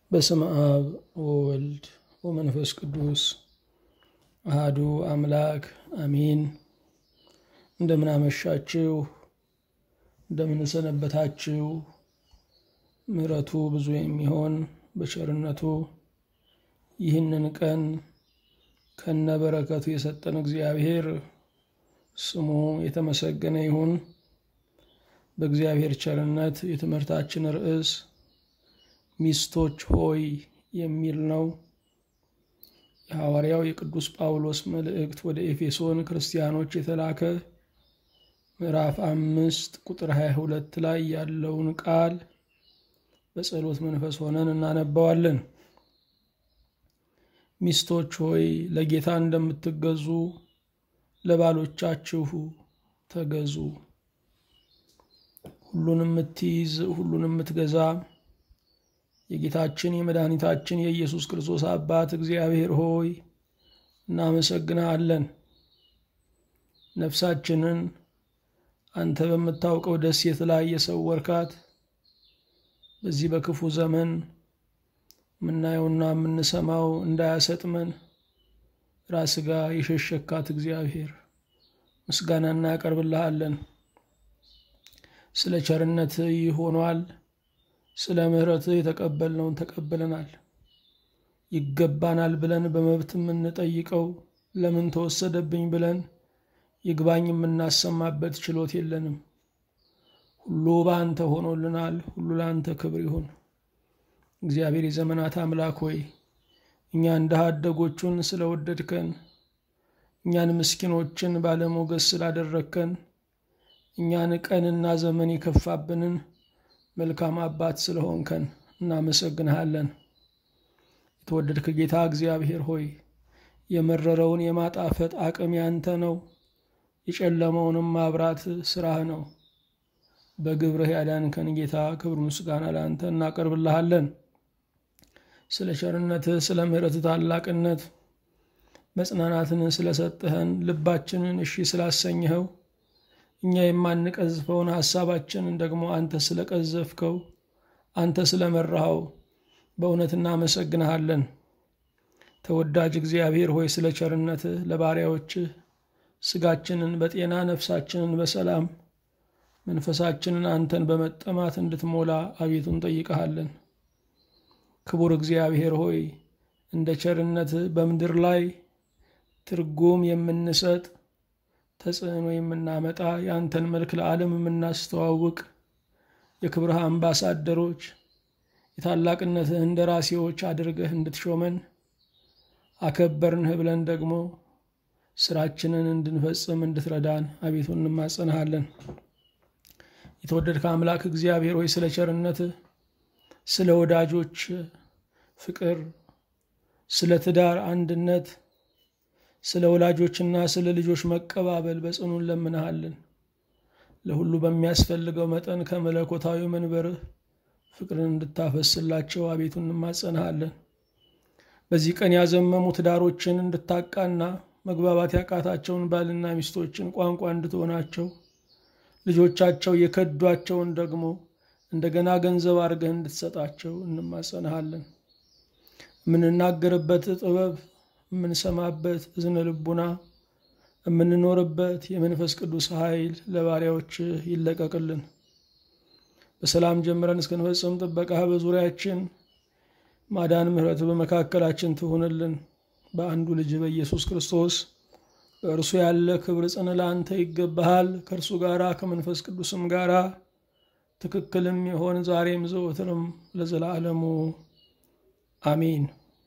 በስመ አብ ወወልድ ወመንፈስ ቅዱስ አሃዱ አምላክ አሚን። እንደምን አመሻችሁ፣ እንደምን ሰነበታችሁ። ምሕረቱ ብዙ የሚሆን በቸርነቱ ይህንን ቀን ከነበረከቱ የሰጠን እግዚአብሔር ስሙ የተመሰገነ ይሁን። በእግዚአብሔር ቸርነት የትምህርታችን ርዕስ ሚስቶች ሆይ የሚል ነው። የሐዋርያው የቅዱስ ጳውሎስ መልእክት ወደ ኤፌሶን ክርስቲያኖች የተላከ ምዕራፍ አምስት ቁጥር 22 ላይ ያለውን ቃል በጸሎት መንፈስ ሆነን እናነባዋለን። ሚስቶች ሆይ ለጌታ እንደምትገዙ ለባሎቻችሁ ተገዙ። ሁሉን የምትይዝ ሁሉን የምትገዛ የጌታችን የመድኃኒታችን የኢየሱስ ክርስቶስ አባት እግዚአብሔር ሆይ እናመሰግንሃለን። ነፍሳችንን አንተ በምታውቀው ደሴት ላይ የሰወርካት በዚህ በክፉ ዘመን የምናየውና የምንሰማው እንዳያሰጥመን ራስ ጋር የሸሸካት እግዚአብሔር ምስጋና እናቀርብልሃለን። ስለ ቸርነት ይህ ሆኗል። ስለ ምሕረትህ የተቀበልነውን ተቀብለናል። ይገባናል ብለን በመብት የምንጠይቀው ለምን ተወሰደብኝ ብለን ይግባኝ የምናሰማበት ችሎት የለንም። ሁሉ በአንተ ሆኖልናል። ሁሉ ለአንተ ክብር ይሁን። እግዚአብሔር የዘመናት አምላክ ሆይ እኛ እንደ አደጎቹን ስለወደድከን፣ እኛን ምስኪኖችን ባለሞገስ ስላደረግከን፣ እኛን ቀንና ዘመን የከፋብንን መልካም አባት ስለሆንከን እናመሰግንሃለን። የተወደድክ ጌታ እግዚአብሔር ሆይ የመረረውን የማጣፈጥ አቅም ያንተ ነው፣ የጨለመውንም ማብራት ስራህ ነው። በግብርህ ያዳንከን ጌታ ክብር ምስጋና ለአንተ እናቀርብልሃለን። ስለ ቸርነትህ፣ ስለ ምሕረትህ ታላቅነት መጽናናትን ስለሰጠህን ልባችንን እሺ ስላሰኘኸው እኛ የማንቀዝፈውን ሐሳባችንን ደግሞ አንተ ስለቀዘፍከው አንተ ስለመራኸው በእውነት እናመሰግንሃለን። ተወዳጅ እግዚአብሔር ሆይ ስለ ቸርነትህ ለባሪያዎችህ ስጋችንን በጤና ነፍሳችንን በሰላም መንፈሳችንን አንተን በመጠማት እንድትሞላ አቤቱ እንጠይቀሃለን። ክቡር እግዚአብሔር ሆይ እንደ ቸርነትህ በምድር ላይ ትርጉም የምንሰጥ ተጽዕኖ የምናመጣ የአንተን መልክ ለዓለም የምናስተዋውቅ የክብርህ አምባሳደሮች የታላቅነትህ እንደራሴዎች አድርገህ እንድትሾመን አከበርንህ ብለን ደግሞ ስራችንን እንድንፈጽም እንድትረዳን አቤቱ እንማጸንሃለን። የተወደድከ አምላክ እግዚአብሔር ሆይ ስለ ቸርነትህ፣ ስለ ወዳጆች ፍቅር፣ ስለ ትዳር አንድነት ስለ ወላጆችና ስለ ልጆች መቀባበል በጽኑ እንለምንሃለን። ለሁሉ በሚያስፈልገው መጠን ከመለኮታዊ መንበርህ ፍቅርን እንድታፈስላቸው አቤቱ እንማጸንሃለን። በዚህ ቀን ያዘመሙ ትዳሮችን እንድታቃና መግባባት ያቃታቸውን ባልና ሚስቶችን ቋንቋ እንድትሆናቸው ልጆቻቸው የከዷቸውን ደግሞ እንደገና ገንዘብ አድርገህ እንድትሰጣቸው እንማጸንሃለን። የምንናገርበት ጥበብ የምንሰማበት እዝነ ልቡና የምንኖርበት የመንፈስ ቅዱስ ኃይል ለባሪያዎች ይለቀቅልን። በሰላም ጀምረን እስክንፈጽም ጥበቃህ በዙሪያችን ማዳን፣ ምሕረት በመካከላችን ትሁንልን። በአንዱ ልጅ በኢየሱስ ክርስቶስ በእርሱ ያለ ክብር ጽን ለአንተ ይገባሃል። ከእርሱ ጋራ ከመንፈስ ቅዱስም ጋራ ትክክልም የሆን ዛሬም ዘወትርም ለዘላለሙ አሚን።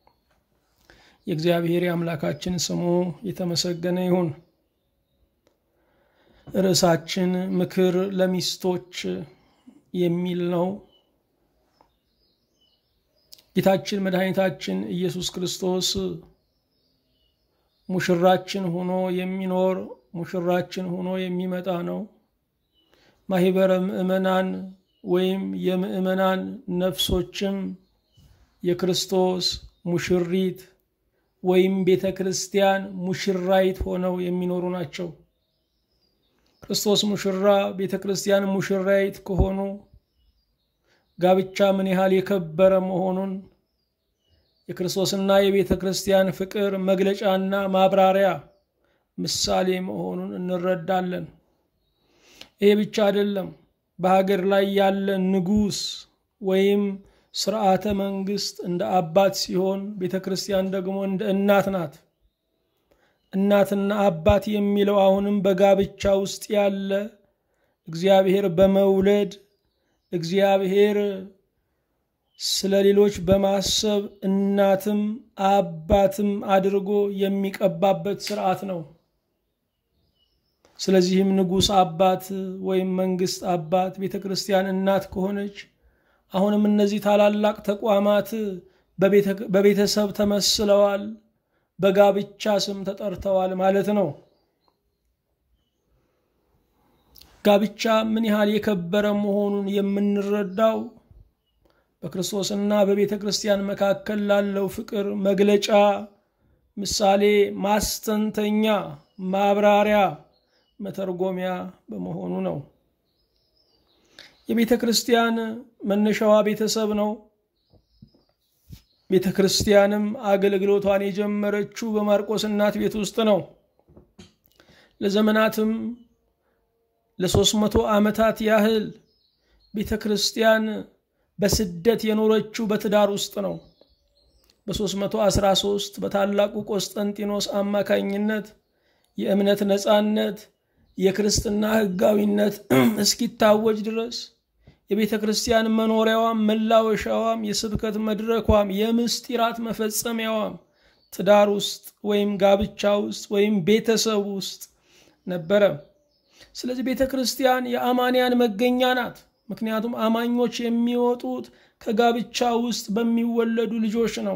የእግዚአብሔር የአምላካችን ስሙ የተመሰገነ ይሁን። ርዕሳችን ምክር ለሚስቶች የሚል ነው። ጌታችን መድኃኒታችን ኢየሱስ ክርስቶስ ሙሽራችን ሆኖ የሚኖር ሙሽራችን ሆኖ የሚመጣ ነው። ማህበረ ምዕመናን ወይም የምዕመናን ነፍሶችም የክርስቶስ ሙሽሪት ወይም ቤተ ክርስቲያን ሙሽራይት ሆነው የሚኖሩ ናቸው። ክርስቶስ ሙሽራ፣ ቤተ ክርስቲያን ሙሽራይት ከሆኑ ጋብቻ ምን ያህል የከበረ መሆኑን የክርስቶስና የቤተ ክርስቲያን ፍቅር መግለጫና ማብራሪያ ምሳሌ መሆኑን እንረዳለን። ይሄ ብቻ አይደለም። በሀገር ላይ ያለ ንጉሥ ወይም ስርዓተ መንግስት እንደ አባት ሲሆን ቤተ ክርስቲያን ደግሞ እንደ እናት ናት። እናትና አባት የሚለው አሁንም በጋብቻ ውስጥ ያለ እግዚአብሔር በመውለድ እግዚአብሔር ስለ ሌሎች በማሰብ እናትም አባትም አድርጎ የሚቀባበት ስርዓት ነው። ስለዚህም ንጉሥ አባት ወይም መንግስት አባት፣ ቤተ ክርስቲያን እናት ከሆነች አሁንም እነዚህ ታላላቅ ተቋማት በቤተሰብ ተመስለዋል፣ በጋብቻ ስም ተጠርተዋል ማለት ነው። ጋብቻ ምን ያህል የከበረ መሆኑን የምንረዳው በክርስቶስና በቤተ ክርስቲያን መካከል ላለው ፍቅር መግለጫ፣ ምሳሌ፣ ማስተንተኛ፣ ማብራሪያ፣ መተርጎሚያ በመሆኑ ነው። የቤተ ክርስቲያን መነሻዋ ቤተሰብ ነው። ቤተ ክርስቲያንም አገልግሎቷን የጀመረችው በማርቆስ እናት ቤት ውስጥ ነው። ለዘመናትም ለሶስት መቶ ዓመታት ያህል ቤተ ክርስቲያን በስደት የኖረችው በትዳር ውስጥ ነው። በ313 በታላቁ ቆስጠንጢኖስ አማካኝነት የእምነት ነፃነት የክርስትና ሕጋዊነት እስኪታወጅ ድረስ የቤተ ክርስቲያን መኖሪያዋም መላወሻዋም የስብከት መድረኳም የምስጢራት መፈጸሚያዋም ትዳር ውስጥ ወይም ጋብቻ ውስጥ ወይም ቤተሰብ ውስጥ ነበረ። ስለዚህ ቤተ ክርስቲያን የአማንያን መገኛ ናት። ምክንያቱም አማኞች የሚወጡት ከጋብቻ ውስጥ በሚወለዱ ልጆች ነው።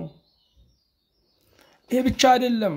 ይህ ብቻ አይደለም።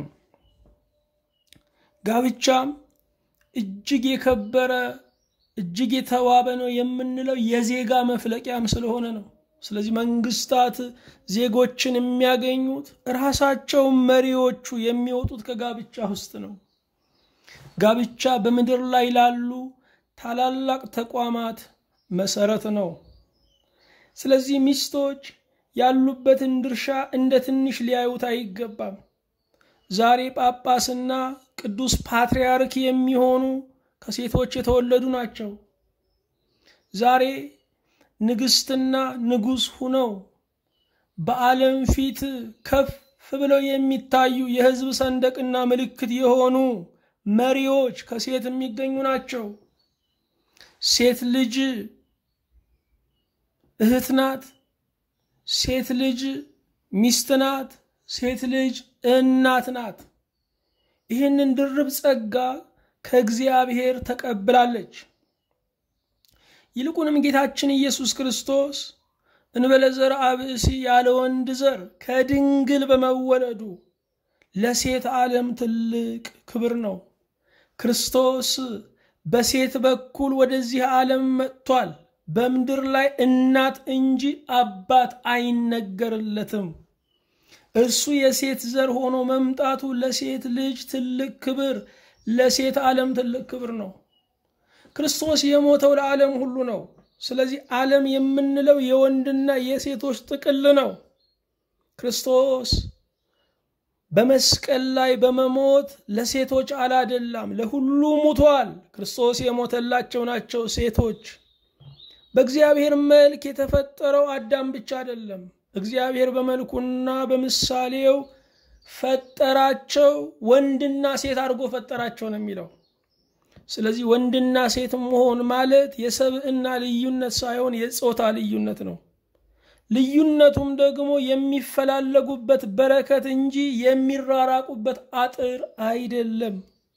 ጋብቻም እጅግ የከበረ እጅግ የተዋበ ነው የምንለው የዜጋ መፍለቂያም ስለሆነ ነው። ስለዚህ መንግስታት ዜጎችን የሚያገኙት ራሳቸው መሪዎቹ የሚወጡት ከጋብቻ ውስጥ ነው። ጋብቻ በምድር ላይ ላሉ ታላላቅ ተቋማት መሰረት ነው። ስለዚህ ሚስቶች ያሉበትን ድርሻ እንደ ትንሽ ሊያዩት አይገባም። ዛሬ ጳጳስና ቅዱስ ፓትርያርክ የሚሆኑ ከሴቶች የተወለዱ ናቸው። ዛሬ ንግስትና ንጉሥ ሁነው በዓለም ፊት ከፍ ብለው የሚታዩ የሕዝብ ሰንደቅና ምልክት የሆኑ መሪዎች ከሴት የሚገኙ ናቸው። ሴት ልጅ እህት ናት። ሴት ልጅ ሚስት ናት። ሴት ልጅ እናት ናት። ይህንን ድርብ ጸጋ ከእግዚአብሔር ተቀብላለች። ይልቁንም ጌታችን ኢየሱስ ክርስቶስ እንበለ ዘርአ ብእሲ ያለ ወንድ ዘር ከድንግል በመወለዱ ለሴት ዓለም ትልቅ ክብር ነው። ክርስቶስ በሴት በኩል ወደዚህ ዓለም መጥቷል። በምድር ላይ እናት እንጂ አባት አይነገርለትም። እርሱ የሴት ዘር ሆኖ መምጣቱ ለሴት ልጅ ትልቅ ክብር፣ ለሴት ዓለም ትልቅ ክብር ነው። ክርስቶስ የሞተው ለዓለም ሁሉ ነው። ስለዚህ ዓለም የምንለው የወንድና የሴቶች ጥቅል ነው። ክርስቶስ በመስቀል ላይ በመሞት ለሴቶች አላደላም፣ ለሁሉ ሙቷል። ክርስቶስ የሞተላቸው ናቸው ሴቶች። በእግዚአብሔር መልክ የተፈጠረው አዳም ብቻ አይደለም። እግዚአብሔር በመልኩና በምሳሌው ፈጠራቸው፣ ወንድና ሴት አድርጎ ፈጠራቸው ነው የሚለው። ስለዚህ ወንድና ሴት መሆን ማለት የሰብዕና ልዩነት ሳይሆን የጾታ ልዩነት ነው። ልዩነቱም ደግሞ የሚፈላለጉበት በረከት እንጂ የሚራራቁበት አጥር አይደለም።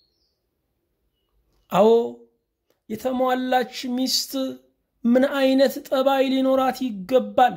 አዎ የተሟላች ሚስት ምን አይነት ጠባይ ሊኖራት ይገባል?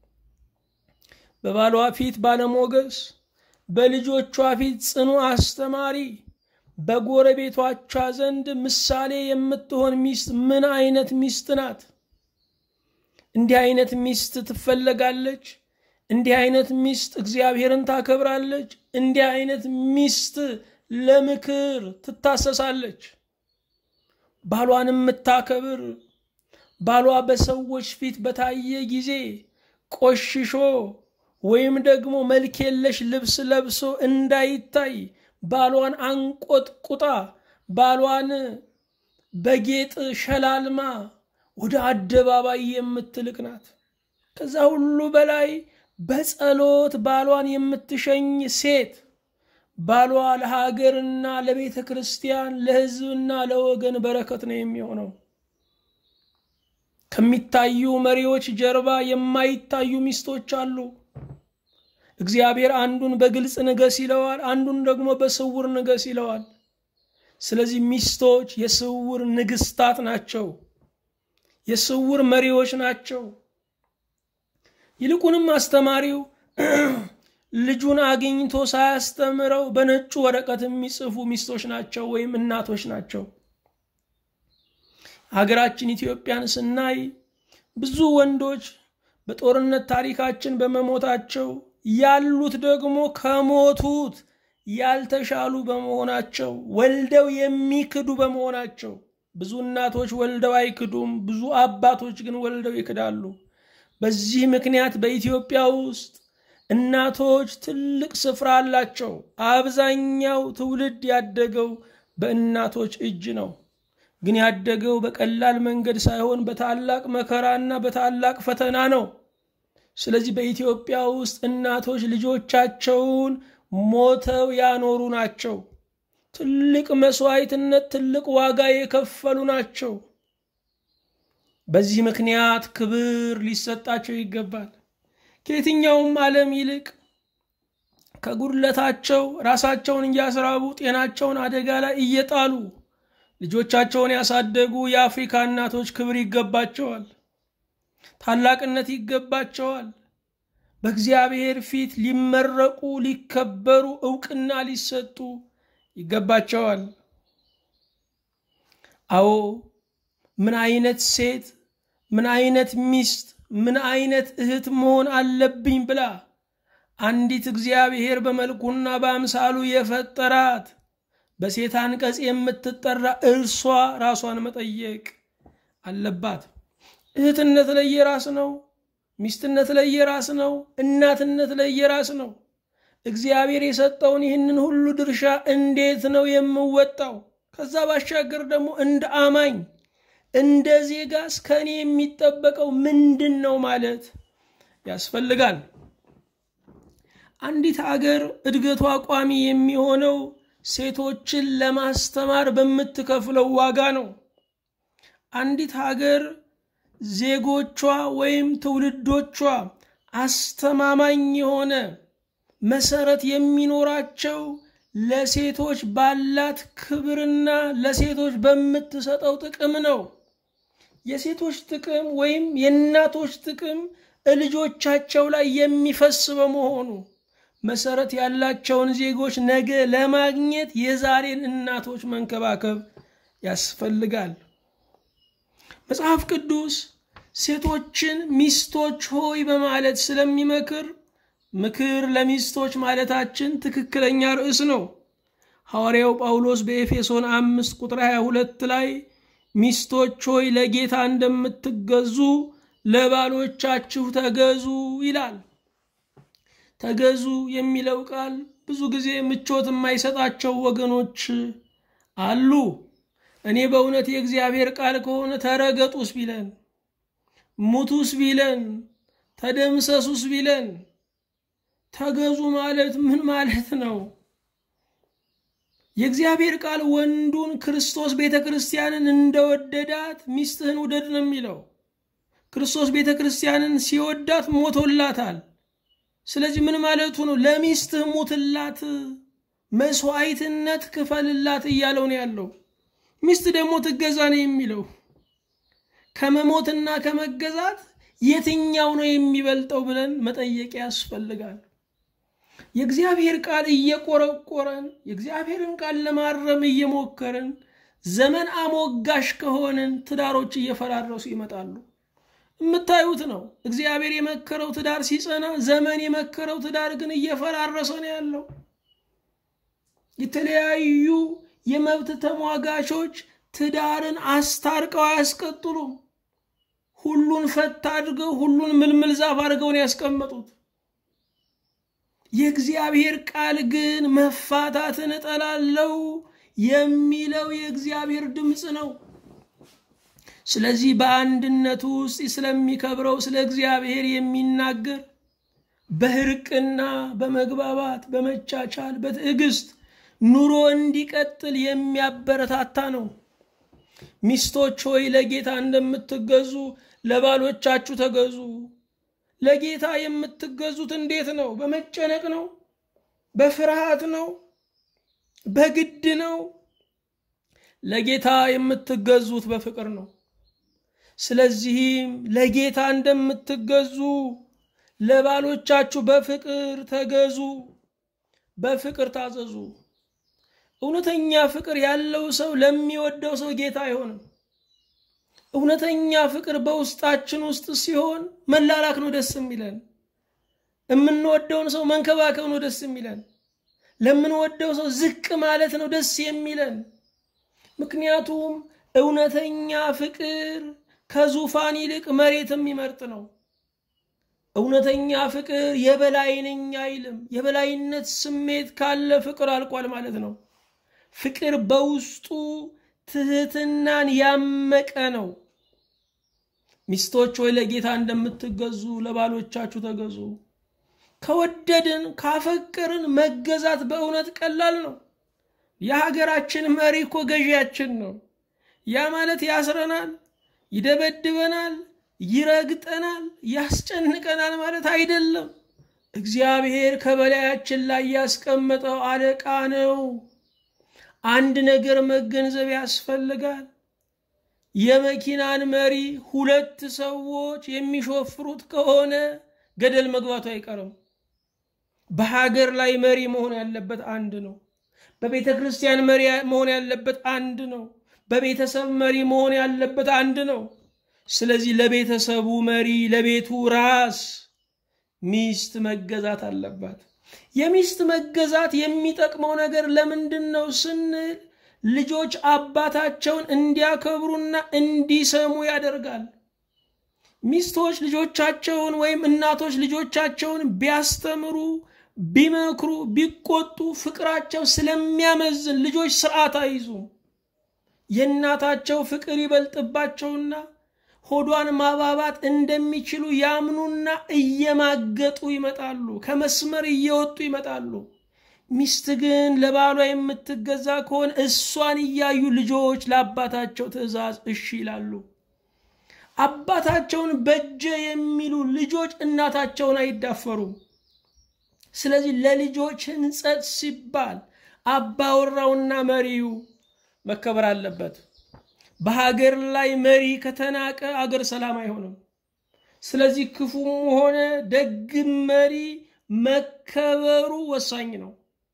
በባሏ ፊት ባለሞገስ፣ በልጆቿ ፊት ጽኑ አስተማሪ፣ በጎረቤቶቿ ዘንድ ምሳሌ የምትሆን ሚስት ምን አይነት ሚስት ናት? እንዲህ አይነት ሚስት ትፈለጋለች። እንዲህ አይነት ሚስት እግዚአብሔርን ታከብራለች። እንዲህ አይነት ሚስት ለምክር ትታሰሳለች። ባሏን የምታከብር ባሏ በሰዎች ፊት በታየ ጊዜ ቆሽሾ ወይም ደግሞ መልክ የለሽ ልብስ ለብሶ እንዳይታይ ባሏን አንቆጥቁጣ ባሏን በጌጥ ሸላልማ ወደ አደባባይ የምትልቅ ናት። ከዛ ሁሉ በላይ በጸሎት ባሏን የምትሸኝ ሴት ባሏ ለሀገርና ለቤተ ክርስቲያን ለሕዝብና ለወገን በረከት ነው የሚሆነው። ከሚታዩ መሪዎች ጀርባ የማይታዩ ሚስቶች አሉ። እግዚአብሔር አንዱን በግልጽ ንገስ ይለዋል፣ አንዱን ደግሞ በስውር ንገስ ይለዋል። ስለዚህ ሚስቶች የስውር ንግስታት ናቸው፣ የስውር መሪዎች ናቸው። ይልቁንም አስተማሪው ልጁን አግኝቶ ሳያስተምረው በነጩ ወረቀት የሚጽፉ ሚስቶች ናቸው ወይም እናቶች ናቸው። ሀገራችን ኢትዮጵያን ስናይ ብዙ ወንዶች በጦርነት ታሪካችን በመሞታቸው ያሉት ደግሞ ከሞቱት ያልተሻሉ በመሆናቸው ወልደው የሚክዱ በመሆናቸው ብዙ እናቶች ወልደው አይክዱም፣ ብዙ አባቶች ግን ወልደው ይክዳሉ። በዚህ ምክንያት በኢትዮጵያ ውስጥ እናቶች ትልቅ ስፍራ አላቸው። አብዛኛው ትውልድ ያደገው በእናቶች እጅ ነው። ግን ያደገው በቀላል መንገድ ሳይሆን በታላቅ መከራና በታላቅ ፈተና ነው። ስለዚህ በኢትዮጵያ ውስጥ እናቶች ልጆቻቸውን ሞተው ያኖሩ ናቸው። ትልቅ መስዋዕትነት፣ ትልቅ ዋጋ የከፈሉ ናቸው። በዚህ ምክንያት ክብር ሊሰጣቸው ይገባል። ከየትኛውም ዓለም ይልቅ ከጉድለታቸው ራሳቸውን እያስራቡ ጤናቸውን አደጋ ላይ እየጣሉ ልጆቻቸውን ያሳደጉ የአፍሪካ እናቶች ክብር ይገባቸዋል፣ ታላቅነት ይገባቸዋል። በእግዚአብሔር ፊት ሊመረቁ፣ ሊከበሩ፣ እውቅና ሊሰጡ ይገባቸዋል። አዎ ምን አይነት ሴት ምን አይነት ሚስት ምን አይነት እህት መሆን አለብኝ ብላ አንዲት እግዚአብሔር በመልኩና በአምሳሉ የፈጠራት በሴት አንቀጽ የምትጠራ እርሷ ራሷን መጠየቅ አለባት። እህትነት ለየራስ ነው። ሚስትነት ለየራስ ነው። እናትነት ለየራስ ነው። እግዚአብሔር የሰጠውን ይህንን ሁሉ ድርሻ እንዴት ነው የምወጣው? ከዛ ባሻገር ደግሞ እንደ አማኝ እንደ ዜጋስ ከእኔ የሚጠበቀው ምንድን ነው ማለት ያስፈልጋል። አንዲት ሀገር እድገቷ ቋሚ የሚሆነው ሴቶችን ለማስተማር በምትከፍለው ዋጋ ነው። አንዲት ሀገር ዜጎቿ ወይም ትውልዶቿ አስተማማኝ የሆነ መሰረት የሚኖራቸው ለሴቶች ባላት ክብርና ለሴቶች በምትሰጠው ጥቅም ነው። የሴቶች ጥቅም ወይም የእናቶች ጥቅም ልጆቻቸው ላይ የሚፈስ በመሆኑ መሰረት ያላቸውን ዜጎች ነገ ለማግኘት የዛሬን እናቶች መንከባከብ ያስፈልጋል። መጽሐፍ ቅዱስ ሴቶችን ሚስቶች ሆይ በማለት ስለሚመክር ምክር ለሚስቶች ማለታችን ትክክለኛ ርዕስ ነው። ሐዋርያው ጳውሎስ በኤፌሶን አምስት ቁጥር 22 ላይ ሚስቶች ሆይ ለጌታ እንደምትገዙ ለባሎቻችሁ ተገዙ ይላል። ተገዙ የሚለው ቃል ብዙ ጊዜ ምቾት የማይሰጣቸው ወገኖች አሉ። እኔ በእውነት የእግዚአብሔር ቃል ከሆነ ተረገጡስ ቢለን፣ ሙቱስ ቢለን፣ ተደምሰሱስ ቢለን ተገዙ ማለት ምን ማለት ነው? የእግዚአብሔር ቃል ወንዱን ክርስቶስ ቤተ ክርስቲያንን እንደወደዳት ሚስትህን ውደድ ነው የሚለው። ክርስቶስ ቤተ ክርስቲያንን ሲወዳት ሞቶላታል። ስለዚህ ምን ማለቱ ነው? ለሚስትህ ሙትላት፣ መስዋዕትነት ክፈልላት እያለው ነው ያለው። ሚስት ደግሞ ትገዛ ነው የሚለው። ከመሞትና ከመገዛት የትኛው ነው የሚበልጠው ብለን መጠየቅ ያስፈልጋል። የእግዚአብሔር ቃል እየቆረቆረን የእግዚአብሔርን ቃል ለማረም እየሞከርን ዘመን አሞጋሽ ከሆንን ትዳሮች እየፈራረሱ ይመጣሉ። የምታዩት ነው። እግዚአብሔር የመከረው ትዳር ሲጸና፣ ዘመን የመከረው ትዳር ግን እየፈራረሰ ነው ያለው። የተለያዩ የመብት ተሟጋቾች ትዳርን አስታርቀው አያስቀጥሉም። ሁሉን ፈታ አድርገው ሁሉን ምልምል ዛፍ አድርገው ነው ያስቀመጡት። የእግዚአብሔር ቃል ግን መፋታትን እጠላለው የሚለው የእግዚአብሔር ድምፅ ነው። ስለዚህ በአንድነቱ ውስጥ ስለሚከብረው ስለ እግዚአብሔር የሚናገር በእርቅና በመግባባት በመቻቻል በትዕግስት ኑሮ እንዲቀጥል የሚያበረታታ ነው። ሚስቶች ሆይ ለጌታ እንደምትገዙ ለባሎቻችሁ ተገዙ። ለጌታ የምትገዙት እንዴት ነው? በመጨነቅ ነው? በፍርሃት ነው? በግድ ነው? ለጌታ የምትገዙት በፍቅር ነው። ስለዚህም ለጌታ እንደምትገዙ ለባሎቻችሁ በፍቅር ተገዙ፣ በፍቅር ታዘዙ። እውነተኛ ፍቅር ያለው ሰው ለሚወደው ሰው ጌታ አይሆንም። እውነተኛ ፍቅር በውስጣችን ውስጥ ሲሆን መላላክ ነው ደስ የሚለን። የምንወደውን ሰው መንከባከብ ነው ደስ የሚለን። ለምንወደው ሰው ዝቅ ማለት ነው ደስ የሚለን። ምክንያቱም እውነተኛ ፍቅር ከዙፋን ይልቅ መሬት የሚመርጥ ነው። እውነተኛ ፍቅር የበላይ ነኝ አይልም። የበላይነት ስሜት ካለ ፍቅር አልቋል ማለት ነው። ፍቅር በውስጡ ትህትናን ያመቀ ነው። ሚስቶች ሆይ ለጌታ እንደምትገዙ ለባሎቻችሁ ተገዙ። ከወደድን ካፈቀርን መገዛት በእውነት ቀላል ነው። የሀገራችን መሪ እኮ ገዢያችን ነው። ያ ማለት ያስረናል፣ ይደበድበናል፣ ይረግጠናል፣ ያስጨንቀናል ማለት አይደለም። እግዚአብሔር ከበላያችን ላይ ያስቀመጠው አለቃ ነው። አንድ ነገር መገንዘብ ያስፈልጋል። የመኪናን መሪ ሁለት ሰዎች የሚሾፍሩት ከሆነ ገደል መግባቱ አይቀርም። በሀገር ላይ መሪ መሆን ያለበት አንድ ነው። በቤተ ክርስቲያን መሪ መሆን ያለበት አንድ ነው። በቤተሰብ መሪ መሆን ያለበት አንድ ነው። ስለዚህ ለቤተሰቡ መሪ፣ ለቤቱ ራስ ሚስት መገዛት አለባት። የሚስት መገዛት የሚጠቅመው ነገር ለምንድን ነው ስንል ልጆች አባታቸውን እንዲያከብሩና እንዲሰሙ ያደርጋል። ሚስቶች ልጆቻቸውን ወይም እናቶች ልጆቻቸውን ቢያስተምሩ፣ ቢመክሩ፣ ቢቆጡ ፍቅራቸው ስለሚያመዝን ልጆች ስርዓት አይዙም። የእናታቸው ፍቅር ይበልጥባቸውና ሆዷን ማባባት እንደሚችሉ ያምኑና እየማገጡ ይመጣሉ። ከመስመር እየወጡ ይመጣሉ። ሚስት ግን ለባሏ የምትገዛ ከሆነ እሷን እያዩ ልጆች ለአባታቸው ትዕዛዝ እሺ ይላሉ። አባታቸውን በጀ የሚሉ ልጆች እናታቸውን አይዳፈሩም። ስለዚህ ለልጆች ሕንጸት ሲባል አባወራውና መሪው መከበር አለበት። በሀገር ላይ መሪ ከተናቀ አገር ሰላም አይሆንም። ስለዚህ ክፉም ሆነ ደግም መሪ መከበሩ ወሳኝ ነው።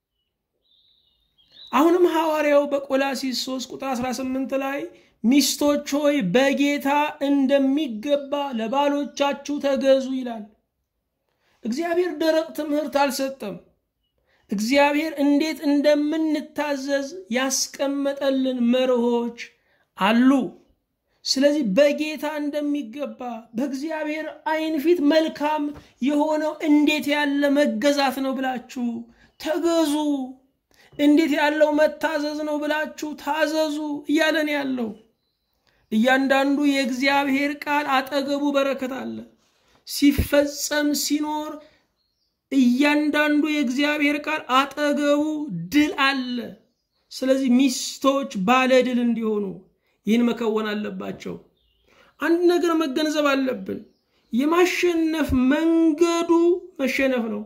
አሁንም ሐዋርያው በቆላሲስ 3 ቁጥር 18 ላይ ሚስቶች ሆይ በጌታ እንደሚገባ ለባሎቻችሁ ተገዙ ይላል። እግዚአብሔር ደረቅ ትምህርት አልሰጠም። እግዚአብሔር እንዴት እንደምንታዘዝ ያስቀመጠልን መርሆች አሉ። ስለዚህ በጌታ እንደሚገባ በእግዚአብሔር ዓይን ፊት መልካም የሆነው እንዴት ያለ መገዛት ነው ብላችሁ ተገዙ። እንዴት ያለው መታዘዝ ነው ብላችሁ ታዘዙ እያለን ያለው እያንዳንዱ የእግዚአብሔር ቃል አጠገቡ በረከት አለ። ሲፈጸም ሲኖር እያንዳንዱ የእግዚአብሔር ቃል አጠገቡ ድል አለ። ስለዚህ ሚስቶች ባለ ድል እንዲሆኑ ይህን መከወን አለባቸው። አንድ ነገር መገንዘብ አለብን። የማሸነፍ መንገዱ መሸነፍ ነው።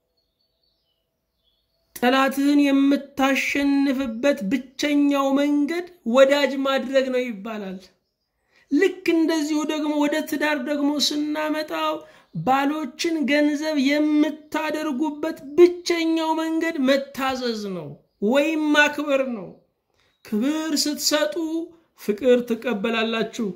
ጠላትህን የምታሸንፍበት ብቸኛው መንገድ ወዳጅ ማድረግ ነው ይባላል። ልክ እንደዚሁ ደግሞ ወደ ትዳር ደግሞ ስናመጣው ባሎችን ገንዘብ የምታደርጉበት ብቸኛው መንገድ መታዘዝ ነው ወይም ማክበር ነው። ክብር ስትሰጡ ፍቅር ትቀበላላችሁ።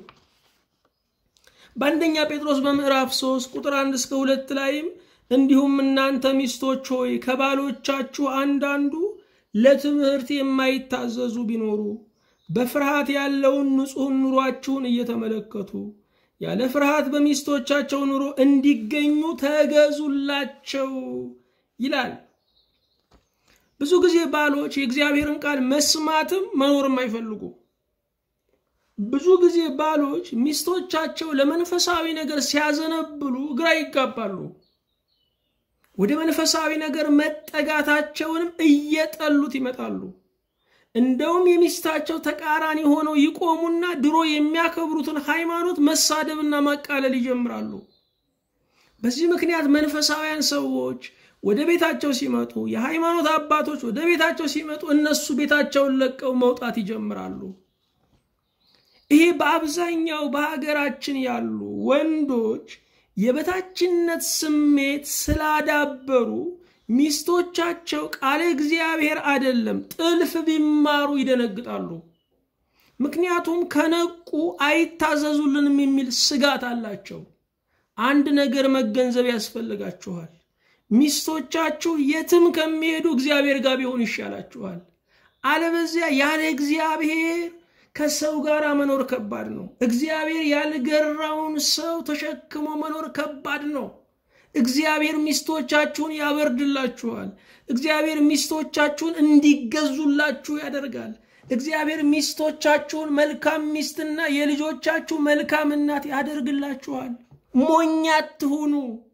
በአንደኛ ጴጥሮስ በምዕራፍ 3 ቁጥር 1 እስከ ሁለት ላይም እንዲሁም እናንተ ሚስቶች ሆይ ከባሎቻችሁ አንዳንዱ ለትምህርት የማይታዘዙ ቢኖሩ በፍርሃት ያለውን ንጹሕ ኑሯችሁን እየተመለከቱ ያለ ፍርሃት በሚስቶቻቸው ኑሮ እንዲገኙ ተገዙላቸው ይላል። ብዙ ጊዜ ባሎች የእግዚአብሔርን ቃል መስማትም መኖርም አይፈልጉ። ብዙ ጊዜ ባሎች ሚስቶቻቸው ለመንፈሳዊ ነገር ሲያዘነብሉ ግራ ይጋባሉ። ወደ መንፈሳዊ ነገር መጠጋታቸውንም እየጠሉት ይመጣሉ። እንደውም የሚስታቸው ተቃራኒ ሆነው ይቆሙና ድሮ የሚያከብሩትን ሃይማኖት መሳደብና ማቃለል ይጀምራሉ። በዚህ ምክንያት መንፈሳውያን ሰዎች ወደ ቤታቸው ሲመጡ፣ የሃይማኖት አባቶች ወደ ቤታቸው ሲመጡ እነሱ ቤታቸውን ለቀው መውጣት ይጀምራሉ። ይሄ በአብዛኛው በሀገራችን ያሉ ወንዶች የበታችነት ስሜት ስላዳበሩ ሚስቶቻቸው ቃለ እግዚአብሔር አይደለም ጥልፍ ቢማሩ ይደነግጣሉ። ምክንያቱም ከነቁ አይታዘዙልንም የሚል ስጋት አላቸው። አንድ ነገር መገንዘብ ያስፈልጋችኋል። ሚስቶቻችሁ የትም ከሚሄዱ እግዚአብሔር ጋር ቢሆን ይሻላችኋል። አለበዚያ ያለ እግዚአብሔር ከሰው ጋር መኖር ከባድ ነው። እግዚአብሔር ያልገራውን ሰው ተሸክሞ መኖር ከባድ ነው። እግዚአብሔር ሚስቶቻችሁን ያበርድላችኋል። እግዚአብሔር ሚስቶቻችሁን እንዲገዙላችሁ ያደርጋል። እግዚአብሔር ሚስቶቻችሁን መልካም ሚስትና የልጆቻችሁ መልካም እናት ያደርግላችኋል። ሞኝ አትሁኑ።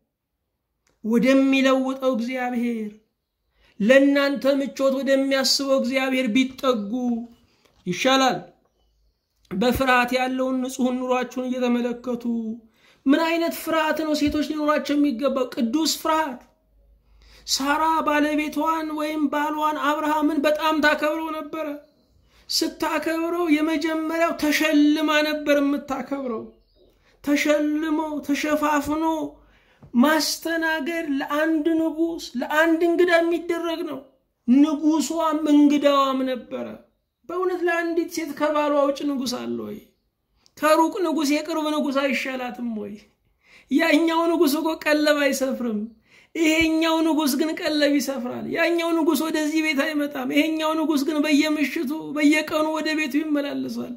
ወደሚለውጠው እግዚአብሔር ለእናንተ ምቾት ወደሚያስበው እግዚአብሔር ቢጠጉ ይሻላል። በፍርሃት ያለውን ንጹሕን ኑሯችሁን እየተመለከቱ ምን አይነት ፍርሃት ነው ሴቶች ሊኖራቸው የሚገባው? ቅዱስ ፍርሃት። ሳራ ባለቤቷን ወይም ባሏን አብርሃምን በጣም ታከብረው ነበረ። ስታከብረው የመጀመሪያው ተሸልማ ነበር የምታከብረው። ተሸልሞ ተሸፋፍኖ ማስተናገድ ለአንድ ንጉሥ ለአንድ እንግዳ የሚደረግ ነው። ንጉሷም እንግዳዋም ነበረ። በእውነት ለአንዲት ሴት ከባሏ ውጭ ንጉሥ አለ ወይ? ከሩቅ ንጉሥ የቅርብ ንጉሥ አይሻላትም ወይ? ያኛው ንጉሥ እኮ ቀለብ አይሰፍርም። ይሄኛው ንጉሥ ግን ቀለብ ይሰፍራል። ያኛው ንጉሥ ወደዚህ ቤት አይመጣም። ይሄኛው ንጉሥ ግን በየምሽቱ በየቀኑ ወደ ቤቱ ይመላለሳል።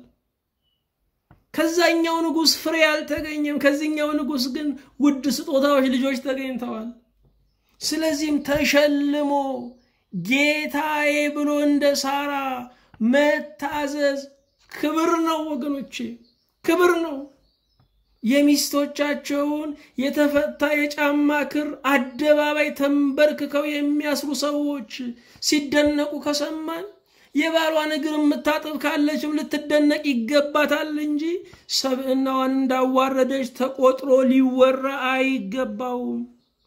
ከዛኛው ንጉሥ ፍሬ አልተገኘም። ከዚህኛው ንጉሥ ግን ውድ ስጦታዎች፣ ልጆች ተገኝተዋል። ስለዚህም ተሸልሞ ጌታዬ ብሎ እንደ ሳራ መታዘዝ ክብር ነው ወገኖቼ፣ ክብር ነው። የሚስቶቻቸውን የተፈታ የጫማ ክር አደባባይ ተንበርክከው የሚያስሩ ሰዎች ሲደነቁ ከሰማን የባሏን እግር የምታጥብ ካለችም ልትደነቅ ይገባታል እንጂ ሰብዕናዋን እንዳዋረደች ተቆጥሮ ሊወራ አይገባውም።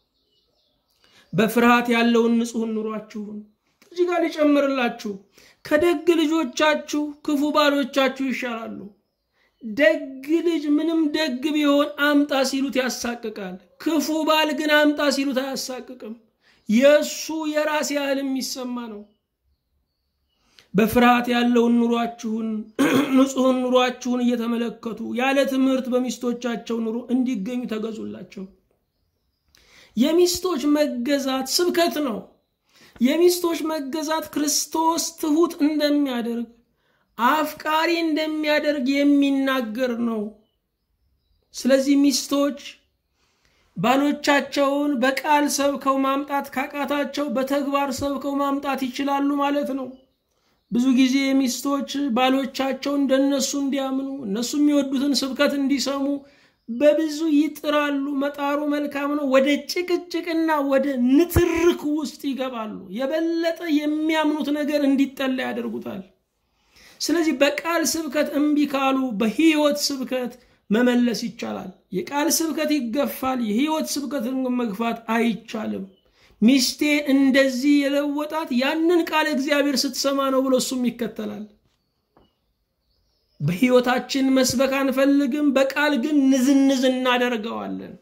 በፍርሃት ያለውን ንጹሕ ኑሯችሁን እዚህ ጋር ሊጨምርላችሁ ከደግ ልጆቻችሁ ክፉ ባሎቻችሁ ይሻላሉ። ደግ ልጅ ምንም ደግ ቢሆን አምጣ ሲሉት ያሳቅቃል። ክፉ ባል ግን አምጣ ሲሉት አያሳቅቅም። የእሱ የራስ ያህል የሚሰማ ነው። በፍርሃት ያለውን ኑሯችሁን ንጹሕን ኑሯችሁን እየተመለከቱ ያለ ትምህርት በሚስቶቻቸው ኑሮ እንዲገኙ ተገዙላቸው። የሚስቶች መገዛት ስብከት ነው። የሚስቶች መገዛት ክርስቶስ ትሑት እንደሚያደርግ አፍቃሪ እንደሚያደርግ የሚናገር ነው። ስለዚህ ሚስቶች ባሎቻቸውን በቃል ሰብከው ማምጣት ካቃታቸው በተግባር ሰብከው ማምጣት ይችላሉ ማለት ነው። ብዙ ጊዜ ሚስቶች ባሎቻቸው እንደነሱ እንዲያምኑ እነሱ የሚወዱትን ስብከት እንዲሰሙ በብዙ ይጥራሉ። መጣሩ መልካም ነው። ወደ ጭቅጭቅና ወደ ንትርክ ውስጥ ይገባሉ። የበለጠ የሚያምኑት ነገር እንዲጠላ ያደርጉታል። ስለዚህ በቃል ስብከት እምቢ ካሉ በሕይወት ስብከት መመለስ ይቻላል። የቃል ስብከት ይገፋል። የሕይወት ስብከትን መግፋት አይቻልም። ሚስቴ እንደዚህ የለወጣት ያንን ቃል እግዚአብሔር ስትሰማ ነው ብሎ እሱም ይከተላል። በሕይወታችን መስበክ አንፈልግም፣ በቃል ግን ንዝንዝ እናደርገዋለን።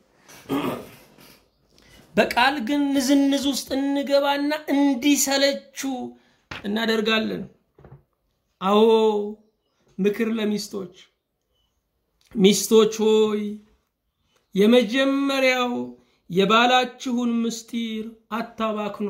በቃል ግን ንዝንዝ ውስጥ እንገባና እንዲሰለችው እናደርጋለን። አዎ ምክር ለሚስቶች ሚስቶች ሆይ የመጀመሪያው የባላችሁን ምስጢር አታባክኑ።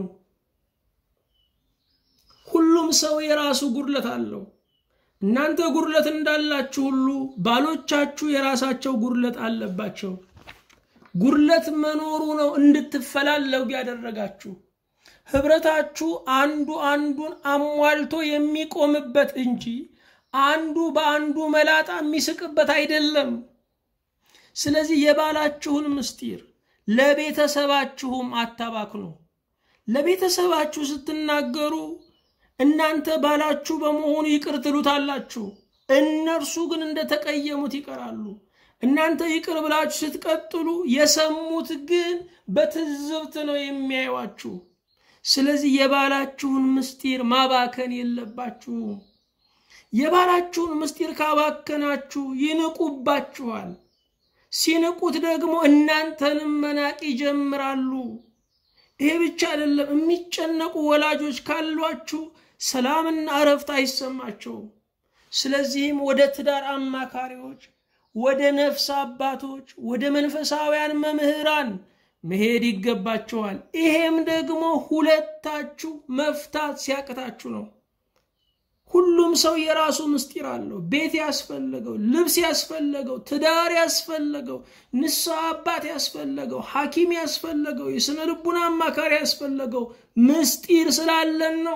ሁሉም ሰው የራሱ ጉድለት አለው። እናንተ ጉድለት እንዳላችሁ ሁሉ ባሎቻችሁ የራሳቸው ጉድለት አለባቸው። ጉድለት መኖሩ ነው እንድትፈላለጉ ያደረጋችሁ። ህብረታችሁ አንዱ አንዱን አሟልቶ የሚቆምበት እንጂ አንዱ በአንዱ መላጣ የሚስቅበት አይደለም። ስለዚህ የባላችሁን ምስጢር ለቤተሰባችሁም አታባክኑ። ለቤተሰባችሁ ስትናገሩ እናንተ ባላችሁ በመሆኑ ይቅር ትሉታላችሁ። እነርሱ ግን እንደተቀየሙት ይቀራሉ። እናንተ ይቅር ብላችሁ ስትቀጥሉ የሰሙት ግን በትዝብት ነው የሚያዩዋችሁ። ስለዚህ የባላችሁን ምስጢር ማባከን የለባችሁም። የባላችሁን ምስጢር ካባከናችሁ ይንቁባችኋል። ሲንቁት ደግሞ እናንተንም መናቅ ይጀምራሉ። ይሄ ብቻ አይደለም። የሚጨነቁ ወላጆች ካሏችሁ ሰላምና እረፍት አይሰማቸውም። ስለዚህም ወደ ትዳር አማካሪዎች፣ ወደ ነፍስ አባቶች፣ ወደ መንፈሳውያን መምህራን መሄድ ይገባቸዋል። ይሄም ደግሞ ሁለታችሁ መፍታት ሲያቅታችሁ ነው። ሁሉም ሰው የራሱ ምስጢር አለው። ቤት ያስፈለገው፣ ልብስ ያስፈለገው፣ ትዳር ያስፈለገው፣ ንስሐ አባት ያስፈለገው፣ ሐኪም ያስፈለገው፣ የሥነ ልቡና አማካሪ ያስፈለገው ምስጢር ስላለን ነው።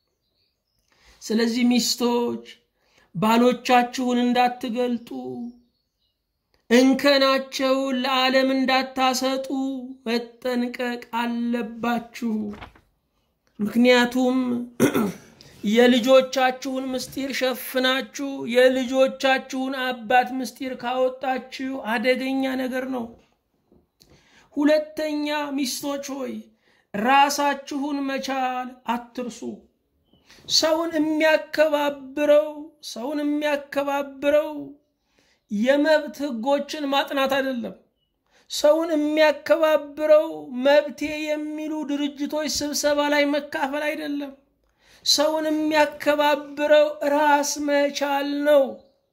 ስለዚህ ሚስቶች ባሎቻችሁን እንዳትገልጡ፣ እንከናቸውን ለዓለም እንዳታሰጡ መጠንቀቅ አለባችሁ። ምክንያቱም የልጆቻችሁን ምስጢር ሸፍናችሁ የልጆቻችሁን አባት ምስጢር ካወጣችሁ አደገኛ ነገር ነው። ሁለተኛ ሚስቶች ሆይ ራሳችሁን መቻል አትርሱ። ሰውን የሚያከባብረው ሰውን የሚያከባብረው የመብት ሕጎችን ማጥናት አይደለም። ሰውን የሚያከባብረው መብቴ የሚሉ ድርጅቶች ስብሰባ ላይ መካፈል አይደለም። ሰውን የሚያከባብረው ራስ መቻል ነው።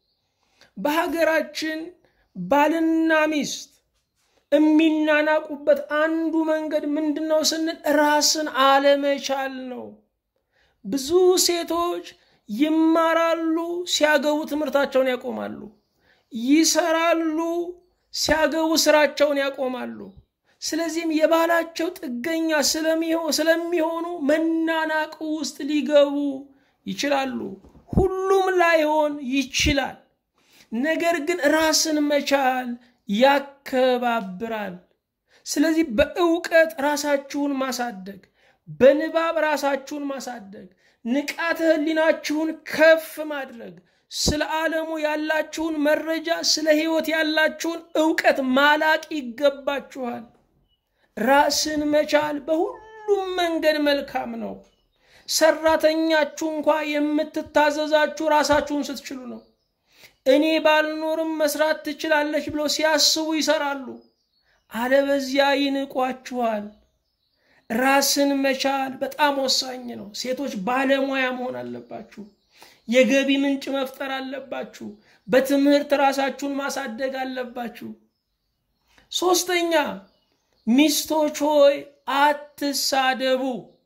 በሀገራችን ባልና ሚስት የሚናናቁበት አንዱ መንገድ ምንድን ነው ስንል ራስን አለመቻል ነው። ብዙ ሴቶች ይማራሉ፣ ሲያገቡ ትምህርታቸውን ያቆማሉ። ይሰራሉ፣ ሲያገቡ ስራቸውን ያቆማሉ። ስለዚህም የባላቸው ጥገኛ ስለሚሆኑ መናናቅ ውስጥ ሊገቡ ይችላሉ። ሁሉም ላይሆን ይችላል። ነገር ግን ራስን መቻል ያከባብራል። ስለዚህ በእውቀት ራሳችሁን ማሳደግ፣ በንባብ ራሳችሁን ማሳደግ፣ ንቃተ ህሊናችሁን ከፍ ማድረግ፣ ስለ ዓለሙ ያላችሁን መረጃ፣ ስለ ህይወት ያላችሁን እውቀት ማላቅ ይገባችኋል። ራስን መቻል በሁሉም መንገድ መልካም ነው። ሰራተኛችሁ እንኳ የምትታዘዛችሁ ራሳችሁን ስትችሉ ነው። እኔ ባልኖርም መስራት ትችላለች ብሎ ሲያስቡ ይሰራሉ፣ አለበዚያ ይንቋችኋል። ራስን መቻል በጣም ወሳኝ ነው። ሴቶች ባለሙያ መሆን አለባችሁ። የገቢ ምንጭ መፍጠር አለባችሁ። በትምህርት ራሳችሁን ማሳደግ አለባችሁ። ሶስተኛ ሚስቶች ሆይ አትሳደቡ።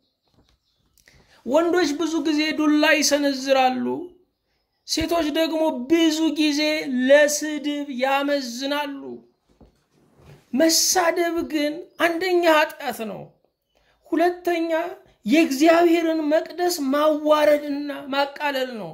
ወንዶች ብዙ ጊዜ ዱላ ይሰነዝራሉ፣ ሴቶች ደግሞ ብዙ ጊዜ ለስድብ ያመዝናሉ። መሳደብ ግን አንደኛ ኃጢአት ነው፣ ሁለተኛ የእግዚአብሔርን መቅደስ ማዋረድና ማቃለል ነው።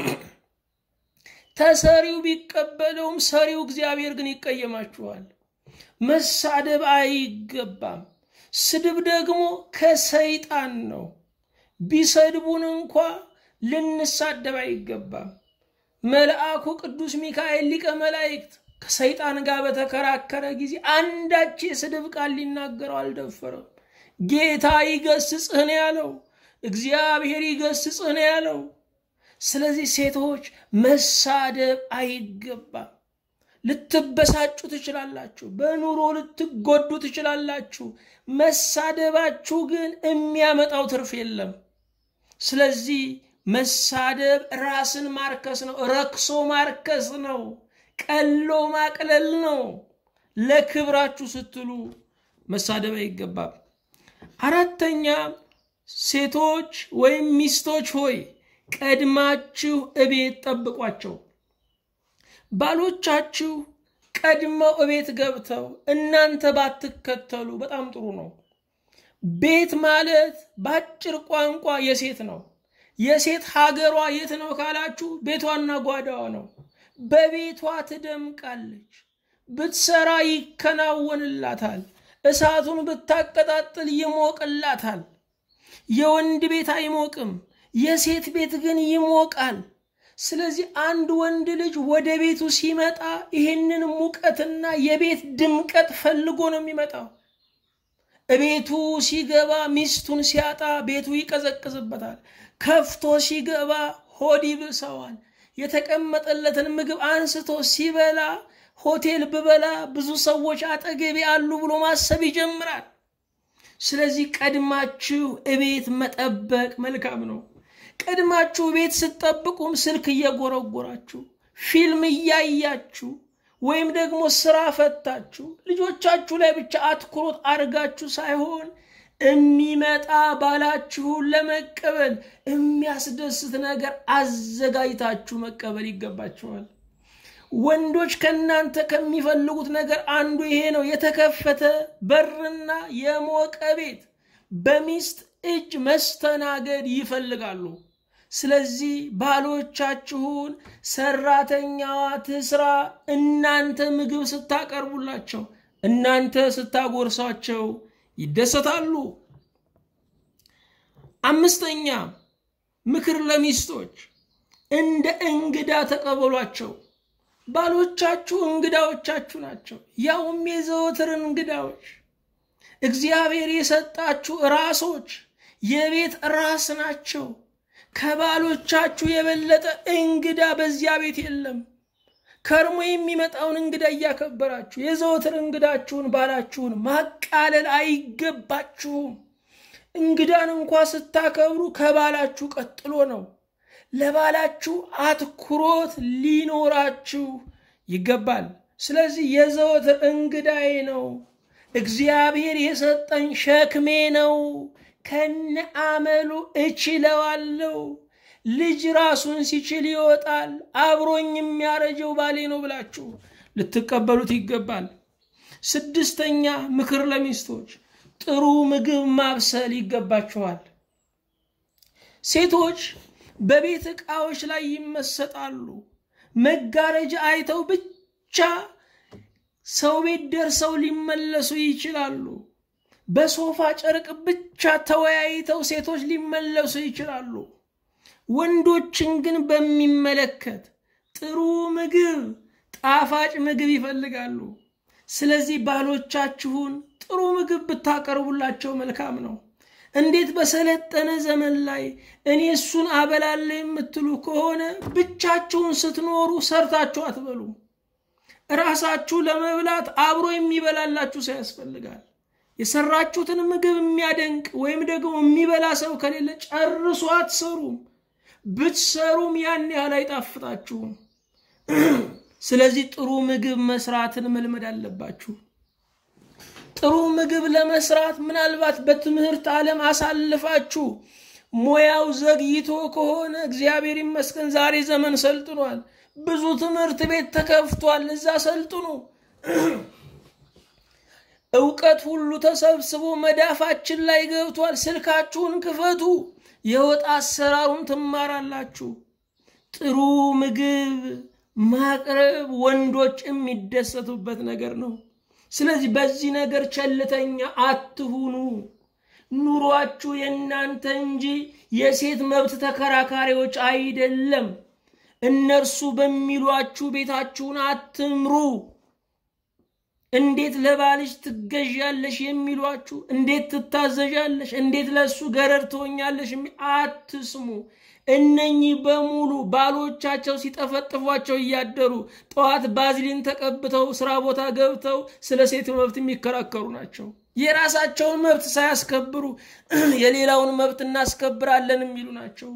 ተሰሪው ቢቀበለውም ሰሪው እግዚአብሔር ግን ይቀየማችኋል። መሳደብ አይገባም። ስድብ ደግሞ ከሰይጣን ነው። ቢሰድቡን እንኳ ልንሳደብ አይገባም። መልአኩ ቅዱስ ሚካኤል ሊቀ መላእክት ከሰይጣን ጋር በተከራከረ ጊዜ አንዳች የስድብ ቃል ሊናገረው አልደፈረም። ጌታ ይገስጽህ ነው ያለው። እግዚአብሔር ይገስጽህ ነው ያለው። ስለዚህ ሴቶች መሳደብ አይገባም። ልትበሳጩ ትችላላችሁ። በኑሮ ልትጎዱ ትችላላችሁ። መሳደባችሁ ግን የሚያመጣው ትርፍ የለም። ስለዚህ መሳደብ ራስን ማርከስ ነው፣ ረክሶ ማርከስ ነው፣ ቀሎ ማቅለል ነው። ለክብራችሁ ስትሉ መሳደብ አይገባም። አራተኛ ሴቶች ወይም ሚስቶች ሆይ ቀድማችሁ እቤት ጠብቋቸው። ባሎቻችሁ ቀድመው እቤት ገብተው እናንተ ባትከተሉ በጣም ጥሩ ነው። ቤት ማለት በአጭር ቋንቋ የሴት ነው። የሴት ሀገሯ የት ነው ካላችሁ ቤቷና ጓዳዋ ነው። በቤቷ ትደምቃለች። ብትሰራ ይከናወንላታል። እሳቱን ብታቀጣጥል ይሞቅላታል። የወንድ ቤት አይሞቅም፣ የሴት ቤት ግን ይሞቃል። ስለዚህ አንድ ወንድ ልጅ ወደ ቤቱ ሲመጣ ይህንን ሙቀትና የቤት ድምቀት ፈልጎ ነው የሚመጣው። እቤቱ ሲገባ ሚስቱን ሲያጣ ቤቱ ይቀዘቅዝበታል። ከፍቶ ሲገባ ሆድ ይብሰዋል። የተቀመጠለትን ምግብ አንስቶ ሲበላ ሆቴል ብበላ ብዙ ሰዎች አጠገቤ አሉ ብሎ ማሰብ ይጀምራል። ስለዚህ ቀድማችሁ እቤት መጠበቅ መልካም ነው። ቀድማችሁ ቤት ስትጠብቁም ስልክ እየጎረጎራችሁ ፊልም እያያችሁ ወይም ደግሞ ስራ ፈታችሁ ልጆቻችሁ ላይ ብቻ አትኩሮት አድርጋችሁ ሳይሆን የሚመጣ ባላችሁን ለመቀበል የሚያስደስት ነገር አዘጋጅታችሁ መቀበል ይገባችኋል። ወንዶች ከእናንተ ከሚፈልጉት ነገር አንዱ ይሄ ነው። የተከፈተ በርና የሞቀ ቤት በሚስት እጅ መስተናገድ ይፈልጋሉ። ስለዚህ ባሎቻችሁን ሰራተኛዋ ትስራ፣ እናንተ ምግብ ስታቀርቡላቸው፣ እናንተ ስታጎርሷቸው ይደሰታሉ። አምስተኛ ምክር ለሚስቶች እንደ እንግዳ ተቀበሏቸው። ባሎቻችሁ እንግዳዎቻችሁ ናቸው፣ ያውም የዘወትር እንግዳዎች። እግዚአብሔር የሰጣችሁ ራሶች የቤት ራስ ናቸው። ከባሎቻችሁ የበለጠ እንግዳ በዚያ ቤት የለም። ከርሞ የሚመጣውን እንግዳ እያከበራችሁ የዘወትር እንግዳችሁን ባላችሁን ማቃለል አይገባችሁም። እንግዳን እንኳ ስታከብሩ ከባላችሁ ቀጥሎ ነው። ለባላችሁ አትኩሮት ሊኖራችሁ ይገባል። ስለዚህ የዘወትር እንግዳዬ ነው፣ እግዚአብሔር የሰጠኝ ሸክሜ ነው፣ ከነ አመሉ እችለዋለሁ። ልጅ ራሱን ሲችል ይወጣል፣ አብሮኝ የሚያረጀው ባሌ ነው ብላችሁ ልትቀበሉት ይገባል። ስድስተኛ ምክር ለሚስቶች ጥሩ ምግብ ማብሰል ይገባችኋል። ሴቶች በቤት ዕቃዎች ላይ ይመሰጣሉ። መጋረጃ አይተው ብቻ ሰው ቤት ደርሰው ሊመለሱ ይችላሉ። በሶፋ ጨርቅ ብቻ ተወያይተው ሴቶች ሊመለሱ ይችላሉ። ወንዶችን ግን በሚመለከት ጥሩ ምግብ፣ ጣፋጭ ምግብ ይፈልጋሉ። ስለዚህ ባሎቻችሁን ጥሩ ምግብ ብታቀርቡላቸው መልካም ነው። እንዴት በሰለጠነ ዘመን ላይ እኔ እሱን አበላለ የምትሉ ከሆነ ብቻችሁን ስትኖሩ ሰርታችሁ አትበሉ። ራሳችሁ ለመብላት አብሮ የሚበላላችሁ ሰው ያስፈልጋል። የሰራችሁትን ምግብ የሚያደንቅ ወይም ደግሞ የሚበላ ሰው ከሌለ ጨርሶ አትሰሩም። ብትሰሩም ያን ያህል አይጣፍጣችሁም። ስለዚህ ጥሩ ምግብ መስራትን መልመድ አለባችሁ። ጥሩ ምግብ ለመስራት ምናልባት በትምህርት ዓለም አሳልፋችሁ ሙያው ዘግይቶ ከሆነ እግዚአብሔር ይመስገን ዛሬ ዘመን ሰልጥኗል። ብዙ ትምህርት ቤት ተከፍቷል። እዛ ሰልጥኑ። እውቀት ሁሉ ተሰብስቦ መዳፋችን ላይ ገብቷል። ስልካችሁን ክፈቱ፣ የወጥ አሰራሩን ትማራላችሁ። ጥሩ ምግብ ማቅረብ ወንዶች የሚደሰቱበት ነገር ነው። ስለዚህ በዚህ ነገር ቸልተኛ አትሁኑ። ኑሯችሁ የእናንተ እንጂ የሴት መብት ተከራካሪዎች አይደለም። እነርሱ በሚሏችሁ ቤታችሁን አትምሩ። እንዴት ለባልሽ ትገዣለሽ የሚሏችሁ፣ እንዴት ትታዘዣለሽ፣ እንዴት ለእሱ ገረድ ትሆኛለሽ አትስሙ። እነኚህ በሙሉ ባሎቻቸው ሲጠፈጥፏቸው እያደሩ ጠዋት ባዝሊን ተቀብተው ስራ ቦታ ገብተው ስለ ሴት መብት የሚከራከሩ ናቸው። የራሳቸውን መብት ሳያስከብሩ የሌላውን መብት እናስከብራለን የሚሉ ናቸው።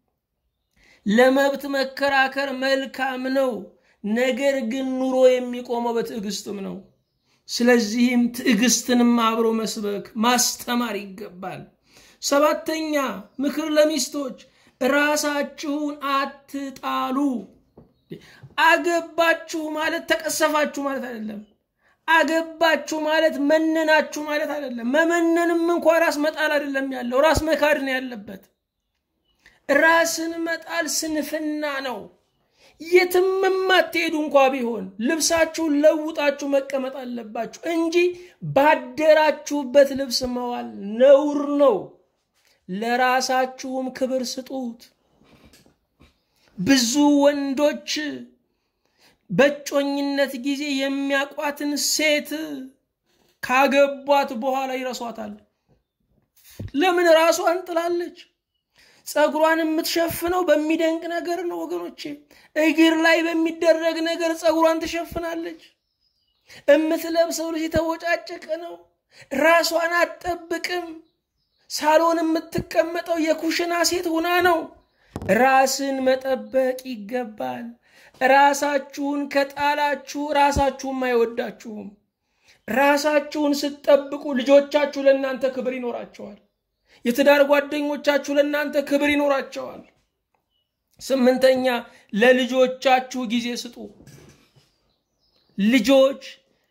ለመብት መከራከር መልካም ነው። ነገር ግን ኑሮ የሚቆመው በትዕግስትም ነው። ስለዚህም ትዕግስትንም አብሮ መስበክ ማስተማር ይገባል። ሰባተኛ ምክር ለሚስቶች ራሳችሁን አትጣሉ። አገባችሁ ማለት ተቀሰፋችሁ ማለት አይደለም። አገባችሁ ማለት መነናችሁ ማለት አይደለም። መመነንም እንኳ ራስ መጣል አይደለም ያለው፣ ራስ መካድ ነው ያለበት። ራስን መጣል ስንፍና ነው። የትም የማትሄዱ እንኳ ቢሆን ልብሳችሁን ለውጣችሁ መቀመጥ አለባችሁ እንጂ ባደራችሁበት ልብስ መዋል ነውር ነው። ለራሳችሁም ክብር ስጡት። ብዙ ወንዶች በጮኝነት ጊዜ የሚያቋትን ሴት ካገቧት በኋላ ይረሷታል። ለምን? ራሷን ጥላለች። ፀጉሯን የምትሸፍነው በሚደንቅ ነገር ነው ወገኖቼ። እግር ላይ በሚደረግ ነገር ፀጉሯን ትሸፍናለች። የምትለብሰው ልጅ የተቦጫጨቀ ነው። ራሷን አትጠብቅም። ሳሎን የምትቀመጠው የኩሽና ሴት ሁና ነው። ራስን መጠበቅ ይገባል። ራሳችሁን ከጣላችሁ ራሳችሁም አይወዳችሁም። ራሳችሁን ስትጠብቁ ልጆቻችሁ ለእናንተ ክብር ይኖራቸዋል። የትዳር ጓደኞቻችሁ ለእናንተ ክብር ይኖራቸዋል። ስምንተኛ ለልጆቻችሁ ጊዜ ስጡ። ልጆች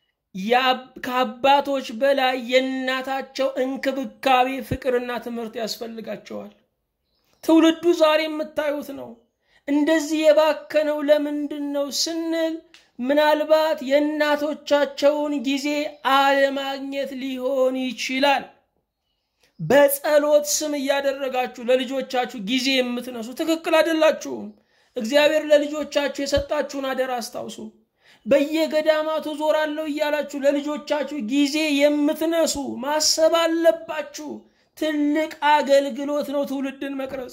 ከአባቶች በላይ የእናታቸው እንክብካቤ፣ ፍቅርና ትምህርት ያስፈልጋቸዋል። ትውልዱ ዛሬ የምታዩት ነው። እንደዚህ የባከነው ለምንድን ነው ስንል ምናልባት የእናቶቻቸውን ጊዜ አለማግኘት ሊሆን ይችላል። በጸሎት ስም እያደረጋችሁ ለልጆቻችሁ ጊዜ የምትነሱ ትክክል አይደላችሁም። እግዚአብሔር ለልጆቻችሁ የሰጣችሁን አደራ አስታውሱ። በየገዳማቱ ዞራለሁ እያላችሁ ለልጆቻችሁ ጊዜ የምትነሱ ማሰብ አለባችሁ። ትልቅ አገልግሎት ነው ትውልድን መቅረጽ።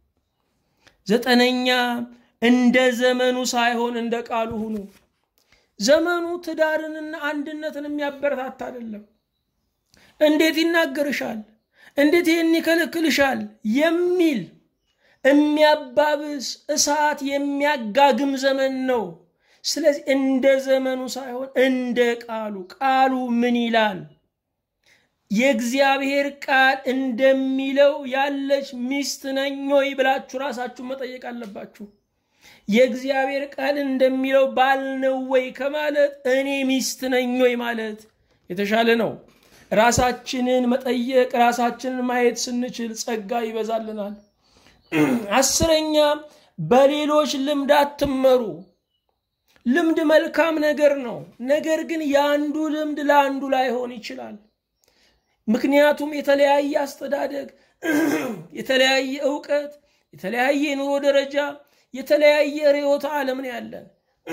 ዘጠነኛ እንደ ዘመኑ ሳይሆን እንደ ቃሉ ሁኑ። ዘመኑ ትዳርንና አንድነትን የሚያበረታታ አይደለም። እንዴት ይናገርሻል፣ እንዴት ይህን ይከለክልሻል የሚል የሚያባብስ እሳት የሚያጋግም ዘመን ነው። ስለዚህ እንደ ዘመኑ ሳይሆን እንደ ቃሉ። ቃሉ ምን ይላል? የእግዚአብሔር ቃል እንደሚለው ያለች ሚስት ነኝ ወይ ብላችሁ ራሳችሁን መጠየቅ አለባችሁ። የእግዚአብሔር ቃል እንደሚለው ባል ነው ወይ ከማለት እኔ ሚስት ነኝ ወይ ማለት የተሻለ ነው። ራሳችንን መጠየቅ ራሳችንን ማየት ስንችል ጸጋ ይበዛልናል። አስረኛ በሌሎች ልምድ አትመሩ። ልምድ መልካም ነገር ነው። ነገር ግን የአንዱ ልምድ ለአንዱ ላይሆን ይችላል። ምክንያቱም የተለያየ አስተዳደግ፣ የተለያየ እውቀት፣ የተለያየ የኑሮ ደረጃ፣ የተለያየ ርዕዮተ ዓለም ነው ያለን።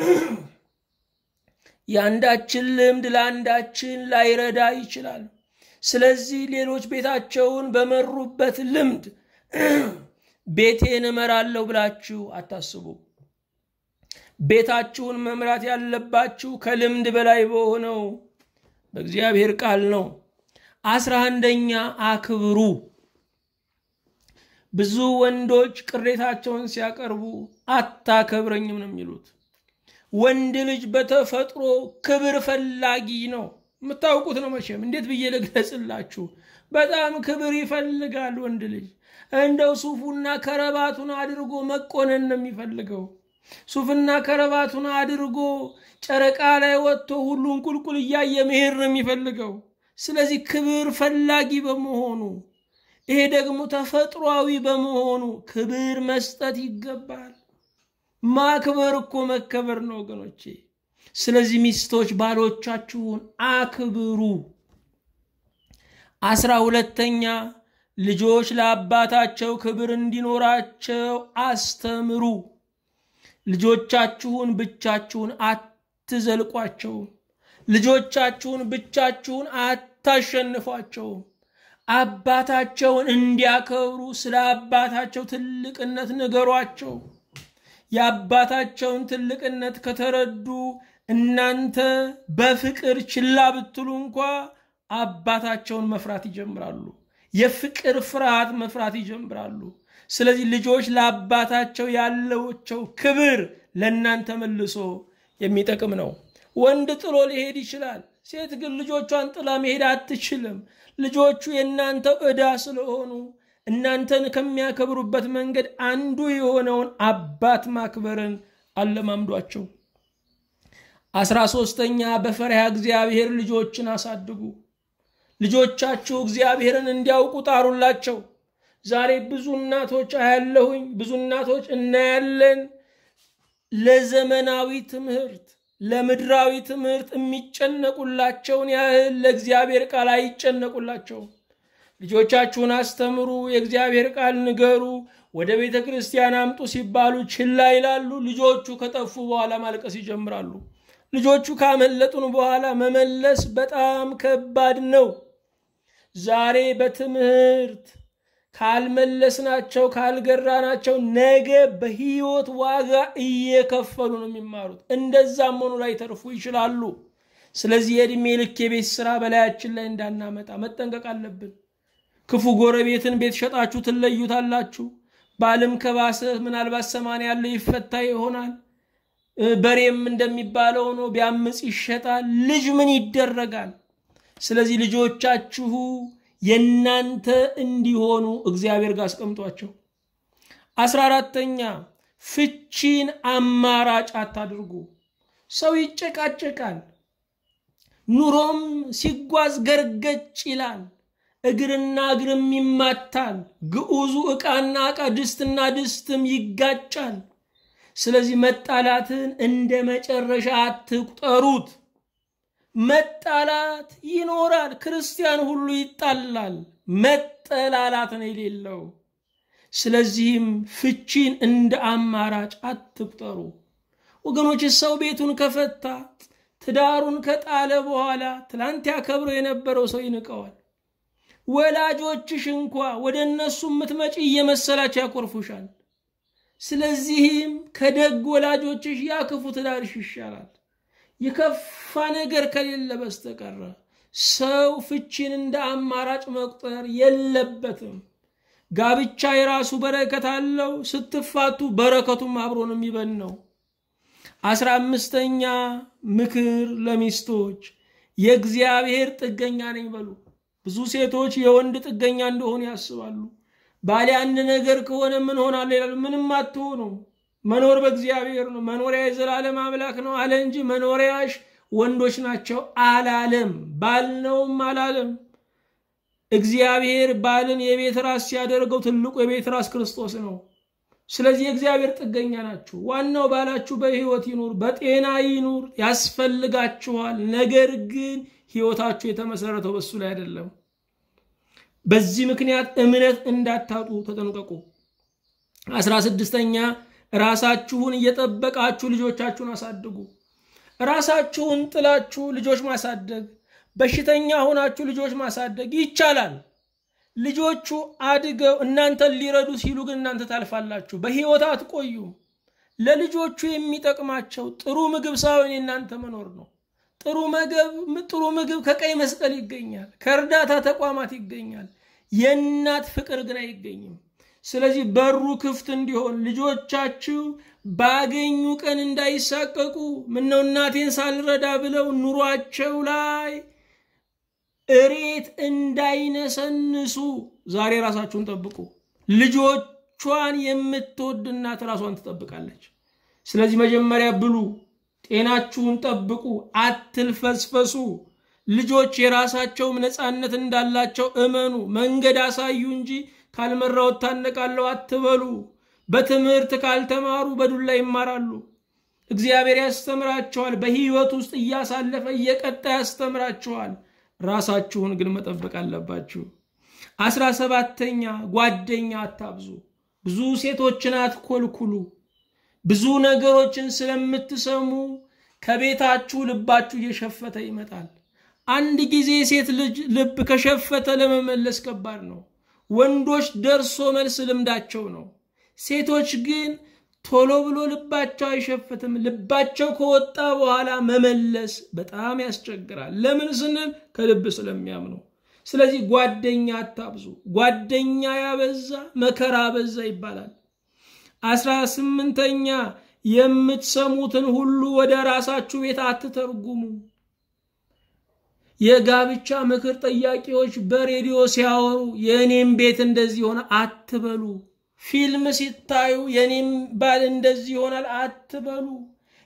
የአንዳችን ልምድ ለአንዳችን ላይረዳ ይችላል። ስለዚህ ሌሎች ቤታቸውን በመሩበት ልምድ ቤቴን እመራለሁ ብላችሁ አታስቡ። ቤታችሁን መምራት ያለባችሁ ከልምድ በላይ በሆነው በእግዚአብሔር ቃል ነው። አስራ አንደኛ አክብሩ። ብዙ ወንዶች ቅሬታቸውን ሲያቀርቡ አታከብረኝም ነው የሚሉት። ወንድ ልጅ በተፈጥሮ ክብር ፈላጊ ነው። የምታውቁት ነው መቼም። እንዴት ብዬ ልግለጽላችሁ? በጣም ክብር ይፈልጋል ወንድ ልጅ። እንደው ሱፉና ከረባቱን አድርጎ መቆነን ነው የሚፈልገው። ሱፍና ከረባቱን አድርጎ ጨረቃ ላይ ወጥቶ ሁሉን ቁልቁል እያየ መሄድ ነው የሚፈልገው። ስለዚህ ክብር ፈላጊ በመሆኑ ይሄ ደግሞ ተፈጥሯዊ በመሆኑ ክብር መስጠት ይገባል። ማክበር እኮ መከበር ነው ወገኖቼ። ስለዚህ ሚስቶች ባሎቻችሁን አክብሩ። አስራ ሁለተኛ ልጆች ለአባታቸው ክብር እንዲኖራቸው አስተምሩ። ልጆቻችሁን ብቻችሁን አትዘልቋቸውም። ልጆቻችሁን ብቻችሁን አታሸንፏቸውም። አባታቸውን እንዲያከብሩ ስለ አባታቸው ትልቅነት ንገሯቸው። የአባታቸውን ትልቅነት ከተረዱ እናንተ በፍቅር ችላ ብትሉ እንኳ አባታቸውን መፍራት ይጀምራሉ። የፍቅር ፍርሃት መፍራት ይጀምራሉ። ስለዚህ ልጆች ለአባታቸው ያለቸው ክብር ለእናንተ መልሶ የሚጠቅም ነው። ወንድ ጥሎ ሊሄድ ይችላል። ሴት ግን ልጆቿን ጥላ መሄድ አትችልም። ልጆቹ የእናንተ ዕዳ ስለሆኑ እናንተን ከሚያከብሩበት መንገድ አንዱ የሆነውን አባት ማክበርን አለማምዷቸው። አስራ ሶስተኛ በፈሪሃ እግዚአብሔር ልጆችን አሳድጉ። ልጆቻችሁ እግዚአብሔርን እንዲያውቁ ጣሩላቸው። ዛሬ ብዙ እናቶች አያለሁኝ፣ ብዙ እናቶች እናያለን። ለዘመናዊ ትምህርት ለምድራዊ ትምህርት የሚጨነቁላቸውን ያህል ለእግዚአብሔር ቃል አይጨነቁላቸውም። ልጆቻችሁን አስተምሩ፣ የእግዚአብሔር ቃል ንገሩ፣ ወደ ቤተ ክርስቲያን አምጡ ሲባሉ ችላ ይላሉ። ልጆቹ ከጠፉ በኋላ ማልቀስ ይጀምራሉ። ልጆቹ ካመለጡን በኋላ መመለስ በጣም ከባድ ነው። ዛሬ በትምህርት ካልመለስናቸው ካልገራናቸው ነገ በሕይወት ዋጋ እየከፈሉ ነው የሚማሩት። እንደዛም ሆኑ ላይ ተርፉ ይችላሉ። ስለዚህ የዕድሜ ልክ የቤት ስራ በላያችን ላይ እንዳናመጣ መጠንቀቅ አለብን። ክፉ ጎረቤትን ቤት ሸጣችሁ ትለዩታላችሁ። ባልም ከባሰ ምናልባት ሰማንያ ያለው ይፈታ ይሆናል። በሬም እንደሚባለው ነው፣ ቢያምፅ ይሸጣል። ልጅ ምን ይደረጋል? ስለዚህ ልጆቻችሁ የእናንተ እንዲሆኑ እግዚአብሔር ጋር አስቀምጧቸው። አስራ አራተኛ ፍቺን አማራጭ አታድርጉ። ሰው ይጨቃጨቃል፣ ኑሮም ሲጓዝ ገርገጭ ይላል፣ እግርና እግርም ይማታል፣ ግዑዙ ዕቃና ዕቃ ድስትና ድስትም ይጋጫል። ስለዚህ መጣላትን እንደ መጨረሻ አትቁጠሩት። መጣላት ይኖራል። ክርስቲያን ሁሉ ይጣላል። መጠላላት ነው የሌለው። ስለዚህም ፍቺን እንደ አማራጭ አትቁጠሩ ወገኖች። ሰው ቤቱን ከፈታ ትዳሩን ከጣለ በኋላ ትላንት ያከብረው የነበረው ሰው ይንቀዋል። ወላጆችሽ እንኳ ወደ እነሱ የምትመጪ እየመሰላቸው ያኮርፉሻል። ስለዚህም ከደግ ወላጆችሽ ያ ክፉ ትዳርሽ ይሻላል። የከፋ ነገር ከሌለ በስተቀረ ሰው ፍቺን እንደ አማራጭ መቁጠር የለበትም። ጋብቻ የራሱ በረከት አለው። ስትፋቱ በረከቱም አብሮን የሚበን ነው። አስራ አምስተኛ ምክር ለሚስቶች የእግዚአብሔር ጥገኛ ነኝ በሉ። ብዙ ሴቶች የወንድ ጥገኛ እንደሆኑ ያስባሉ። ባሌ አንድ ነገር ከሆነ ምን ሆናለሁ ይላሉ። ምንም አትሆኑም። መኖር በእግዚአብሔር ነው። መኖሪያ የዘላለም አምላክ ነው አለ እንጂ መኖሪያሽ ወንዶች ናቸው አላለም። ባል ነውም አላለም። እግዚአብሔር ባልን የቤት ራስ ሲያደርገው ትልቁ የቤት ራስ ክርስቶስ ነው። ስለዚህ የእግዚአብሔር ጥገኛ ናችሁ። ዋናው ባላችሁ በሕይወት ይኑር፣ በጤና ይኑር፣ ያስፈልጋችኋል። ነገር ግን ሕይወታችሁ የተመሰረተው በሱ ላይ አይደለም። በዚህ ምክንያት እምነት እንዳታጡ ተጠንቀቁ። አስራ ስድስተኛ ራሳችሁን እየጠበቃችሁ ልጆቻችሁን አሳድጉ። ራሳችሁን ጥላችሁ ልጆች ማሳደግ፣ በሽተኛ ሆናችሁ ልጆች ማሳደግ ይቻላል። ልጆቹ አድገው እናንተን ሊረዱ ሲሉ ግን እናንተ ታልፋላችሁ፣ በሕይወት አትቆዩም። ለልጆቹ የሚጠቅማቸው ጥሩ ምግብ ሳይሆን የእናንተ መኖር ነው። ጥሩ ምግብ ጥሩ ምግብ ከቀይ መስቀል ይገኛል፣ ከእርዳታ ተቋማት ይገኛል። የእናት ፍቅር ግን አይገኝም። ስለዚህ በሩ ክፍት እንዲሆን ልጆቻችሁ ባገኙ ቀን እንዳይሳቀቁ ምነው እናቴን ሳልረዳ ብለው ኑሯቸው ላይ እሬት እንዳይነሰንሱ ዛሬ ራሳችሁን ጠብቁ። ልጆቿን የምትወድ እናት ራሷን ትጠብቃለች። ስለዚህ መጀመሪያ ብሉ፣ ጤናችሁን ጠብቁ፣ አትልፈስፈሱ። ልጆች የራሳቸውም ነፃነት እንዳላቸው እመኑ። መንገድ አሳዩ እንጂ ካልመራው እታነቃለሁ አትበሉ። በትምህርት ካልተማሩ በዱላ ይማራሉ። እግዚአብሔር ያስተምራቸዋል። በሕይወት ውስጥ እያሳለፈ እየቀጣ ያስተምራቸዋል። ራሳችሁን ግን መጠበቅ አለባችሁ። አስራ ሰባተኛ ጓደኛ አታብዙ። ብዙ ሴቶችን አትኮልኩሉ። ብዙ ነገሮችን ስለምትሰሙ ከቤታችሁ ልባችሁ እየሸፈተ ይመጣል። አንድ ጊዜ ሴት ልጅ ልብ ከሸፈተ ለመመለስ ከባድ ነው። ወንዶች ደርሶ መልስ ልምዳቸው ነው። ሴቶች ግን ቶሎ ብሎ ልባቸው አይሸፍትም። ልባቸው ከወጣ በኋላ መመለስ በጣም ያስቸግራል። ለምን ስንል ከልብ ስለሚያምኑ። ስለዚህ ጓደኛ አታብዙ። ጓደኛ ያበዛ መከራ በዛ ይባላል። አስራ ስምንተኛ የምትሰሙትን ሁሉ ወደ ራሳችሁ ቤት አትተርጉሙ። የጋብቻ ምክር ጠያቂዎች በሬዲዮ ሲያወሩ የእኔም ቤት እንደዚህ ሆነ አትበሉ። ፊልም ሲታዩ የኔም ባል እንደዚህ ይሆናል አትበሉ።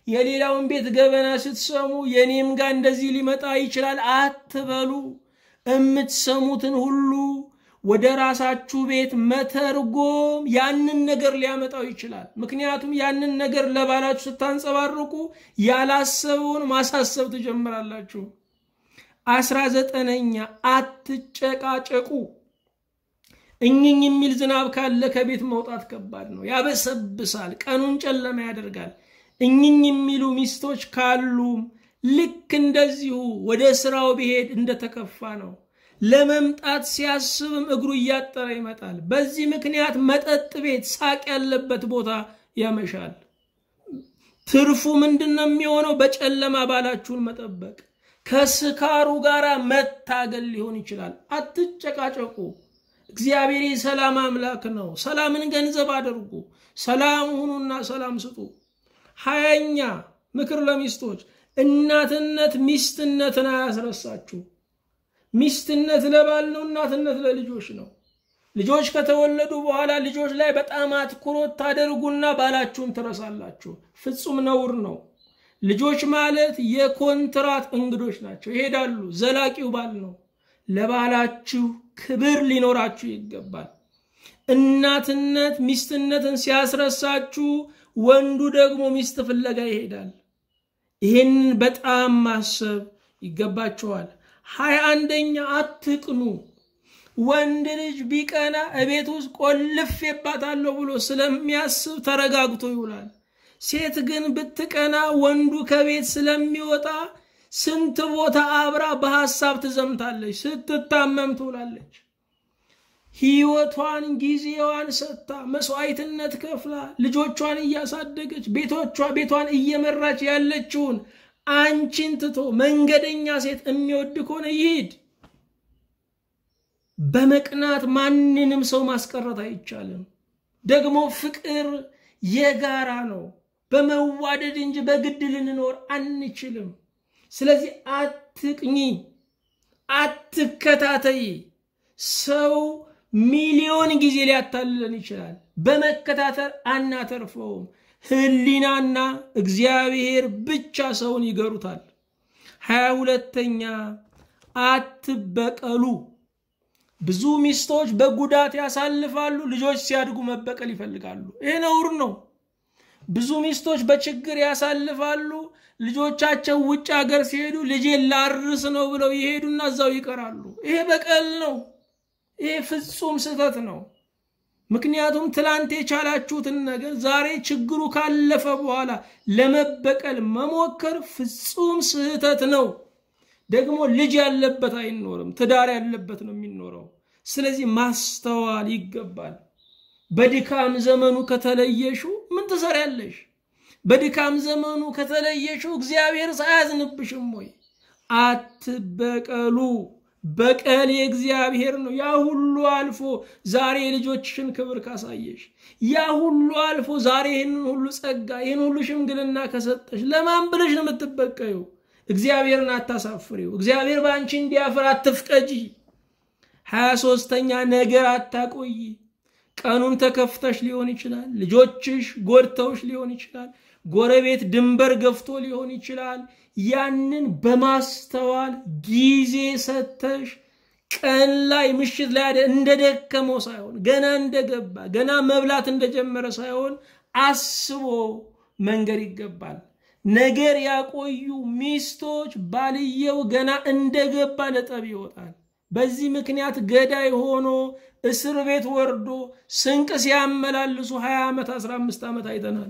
የሌላውን ቤት ገበና ስትሰሙ የኔም ጋር እንደዚህ ሊመጣ ይችላል አትበሉ። የምትሰሙትን ሁሉ ወደ ራሳችሁ ቤት መተርጎም ያንን ነገር ሊያመጣው ይችላል። ምክንያቱም ያንን ነገር ለባላችሁ ስታንጸባርቁ ያላሰበውን ማሳሰብ ትጀምራላችሁ። አስራ ዘጠነኛ አትጨቃጨቁ። እኝኝ የሚል ዝናብ ካለ ከቤት መውጣት ከባድ ነው፣ ያበሰብሳል፣ ቀኑን ጨለማ ያደርጋል። እኝኝ የሚሉ ሚስቶች ካሉም ልክ እንደዚሁ ወደ ስራው ቢሄድ እንደተከፋ ነው። ለመምጣት ሲያስብም እግሩ እያጠረ ይመጣል። በዚህ ምክንያት መጠጥ ቤት፣ ሳቅ ያለበት ቦታ ያመሻል። ትርፉ ምንድን ነው የሚሆነው? በጨለማ ባላችሁን መጠበቅ፣ ከስካሩ ጋር መታገል ሊሆን ይችላል። አትጨቃጨቁ። እግዚአብሔር የሰላም አምላክ ነው። ሰላምን ገንዘብ አድርጉ። ሰላም ሁኑና ሰላም ስጡ። ሀያኛ ምክር ለሚስቶች እናትነት ሚስትነትን አያስረሳችሁ። ሚስትነት ለባል ነው፣ እናትነት ለልጆች ነው። ልጆች ከተወለዱ በኋላ ልጆች ላይ በጣም አትኩሮት ታደርጉና ባላችሁን ትረሳላችሁ። ፍጹም ነውር ነው። ልጆች ማለት የኮንትራት እንግዶች ናቸው፣ ይሄዳሉ። ዘላቂው ባል ነው። ለባላችሁ ክብር ሊኖራችሁ ይገባል። እናትነት ሚስትነትን ሲያስረሳችሁ፣ ወንዱ ደግሞ ሚስት ፍለጋ ይሄዳል። ይህንን በጣም ማሰብ ይገባቸዋል። ሀያ አንደኛ አትቅኑ። ወንድ ልጅ ቢቀና እቤት ውስጥ ቆልፌባታለሁ ብሎ ስለሚያስብ ተረጋግቶ ይውላል። ሴት ግን ብትቀና ወንዱ ከቤት ስለሚወጣ ስንት ቦታ አብራ በሐሳብ ትዘምታለች፣ ስትታመም ትውላለች። ሕይወቷን ጊዜዋን ሰጥታ መስዋዕትነት ከፍላ ልጆቿን እያሳደገች ቤቶቿ ቤቷን እየመራች ያለችውን አንቺን ትቶ መንገደኛ ሴት የሚወድ ከሆነ ይሂድ። በመቅናት ማንንም ሰው ማስቀረት አይቻልም። ደግሞ ፍቅር የጋራ ነው። በመዋደድ እንጂ በግድ ልንኖር አንችልም። ስለዚህ አትቅኚ፣ አትከታተይ። ሰው ሚሊዮን ጊዜ ሊያታልለን ይችላል። በመከታተል አናተርፈውም። ህሊናና እግዚአብሔር ብቻ ሰውን ይገሩታል። ሀያ ሁለተኛ አትበቀሉ። ብዙ ሚስቶች በጉዳት ያሳልፋሉ። ልጆች ሲያድጉ መበቀል ይፈልጋሉ። ይሄ ነውር ነው። ብዙ ሚስቶች በችግር ያሳልፋሉ። ልጆቻቸው ውጭ ሀገር ሲሄዱ ልጄን ላርስ ነው ብለው ይሄዱና እዛው ይቀራሉ። ይሄ በቀል ነው። ይሄ ፍጹም ስህተት ነው። ምክንያቱም ትላንት የቻላችሁትን ነገር ዛሬ ችግሩ ካለፈ በኋላ ለመበቀል መሞከር ፍጹም ስህተት ነው። ደግሞ ልጅ ያለበት አይኖርም፣ ትዳር ያለበት ነው የሚኖረው። ስለዚህ ማስተዋል ይገባል። በድካም ዘመኑ ከተለየሹ ምን ትሰሪያለሽ? በድካም ዘመኑ ከተለየሹ እግዚአብሔር አያዝንብሽም ወይ? አትበቀሉ። በቀል የእግዚአብሔር ነው። ያ ሁሉ አልፎ ዛሬ የልጆችሽን ክብር ካሳየሽ፣ ያ ሁሉ አልፎ ዛሬ ይህንን ሁሉ ጸጋ፣ ይህን ሁሉ ሽምግልና ከሰጠሽ ለማን ብለሽ ነው የምትበቀዩ? እግዚአብሔርን አታሳፍሪው። እግዚአብሔር በአንቺ እንዲያፍር አትፍቀጂ። ሀያ ሶስተኛ ነገር አታቆይ። ቀኑን ተከፍተሽ ሊሆን ይችላል። ልጆችሽ ጎድተውሽ ሊሆን ይችላል። ጎረቤት ድንበር ገፍቶ ሊሆን ይችላል። ያንን በማስተዋል ጊዜ ሰተሽ ቀን ላይ ምሽት ላይ እንደደከመው ሳይሆን ገና እንደገባ ገና መብላት እንደጀመረ ሳይሆን አስቦ መንገር ይገባል። ነገር ያቆዩ ሚስቶች ባልየው ገና እንደገባ ለጠብ ይወጣል። በዚህ ምክንያት ገዳይ ሆኖ እስር ቤት ወርዶ ስንቅ ሲያመላልሱ 20 ዓመት 15 ዓመት አይተናል።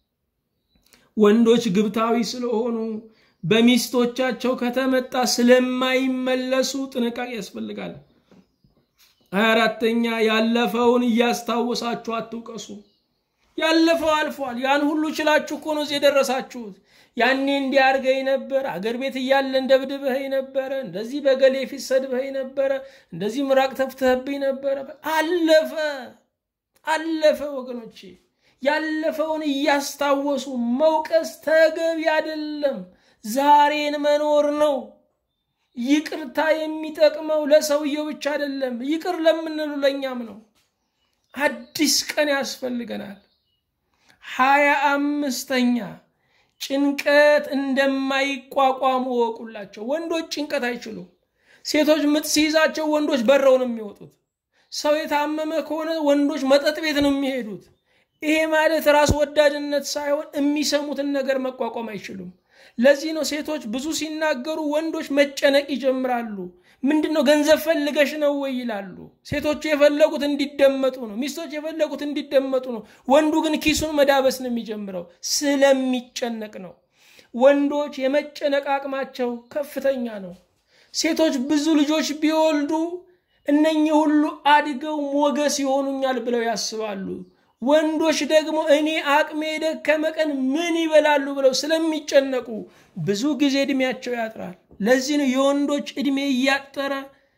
ወንዶች ግብታዊ ስለሆኑ በሚስቶቻቸው ከተመጣ ስለማይመለሱ ጥንቃቄ ያስፈልጋል። ሀያ አራተኛ ያለፈውን እያስታወሳችሁ አትውቀሱ። ያለፈው አልፏል። ያን ሁሉ ችላችሁ እኮ ነው እዚህ የደረሳችሁት። ያኔ እንዲያርገኝ ነበር፣ አገር ቤት እያለን ደብድበኸኝ ነበረ፣ እንደዚህ በገሌ ፊት ሰድበኸኝ ነበረ፣ እንደዚህ ምራቅ ተፍተህብኝ ነበረ። አለፈ አለፈ ወገኖቼ። ያለፈውን እያስታወሱ መውቀስ ተገቢ አይደለም። ዛሬን መኖር ነው። ይቅርታ የሚጠቅመው ለሰውየው ብቻ አይደለም፣ ይቅር ለምንሉ ለእኛም ነው። አዲስ ቀን ያስፈልገናል። ሀያ አምስተኛ ጭንቀት እንደማይቋቋሙ ወቁላቸው። ወንዶች ጭንቀት አይችሉም። ሴቶች ምጥ ሲይዛቸው ወንዶች በረው ነው የሚወጡት። ሰው የታመመ ከሆነ ወንዶች መጠጥ ቤት ነው የሚሄዱት። ይሄ ማለት ራስ ወዳድነት ሳይሆን የሚሰሙትን ነገር መቋቋም አይችሉም። ለዚህ ነው ሴቶች ብዙ ሲናገሩ ወንዶች መጨነቅ ይጀምራሉ። ምንድን ነው ገንዘብ ፈልገሽ ነው ወይ ይላሉ። ሴቶቹ የፈለጉት እንዲደመጡ ነው። ሚስቶች የፈለጉት እንዲደመጡ ነው። ወንዱ ግን ኪሱን መዳበስ ነው የሚጀምረው፣ ስለሚጨነቅ ነው። ወንዶች የመጨነቅ አቅማቸው ከፍተኛ ነው። ሴቶች ብዙ ልጆች ቢወልዱ እነኚህ ሁሉ አድገው ሞገስ ይሆኑኛል ብለው ያስባሉ። ወንዶች ደግሞ እኔ አቅሜ የደከመ ቀን ምን ይበላሉ ብለው ስለሚጨነቁ ብዙ ጊዜ እድሜያቸው ያጥራል። ለዚህ ነው የወንዶች እድሜ እያጠረ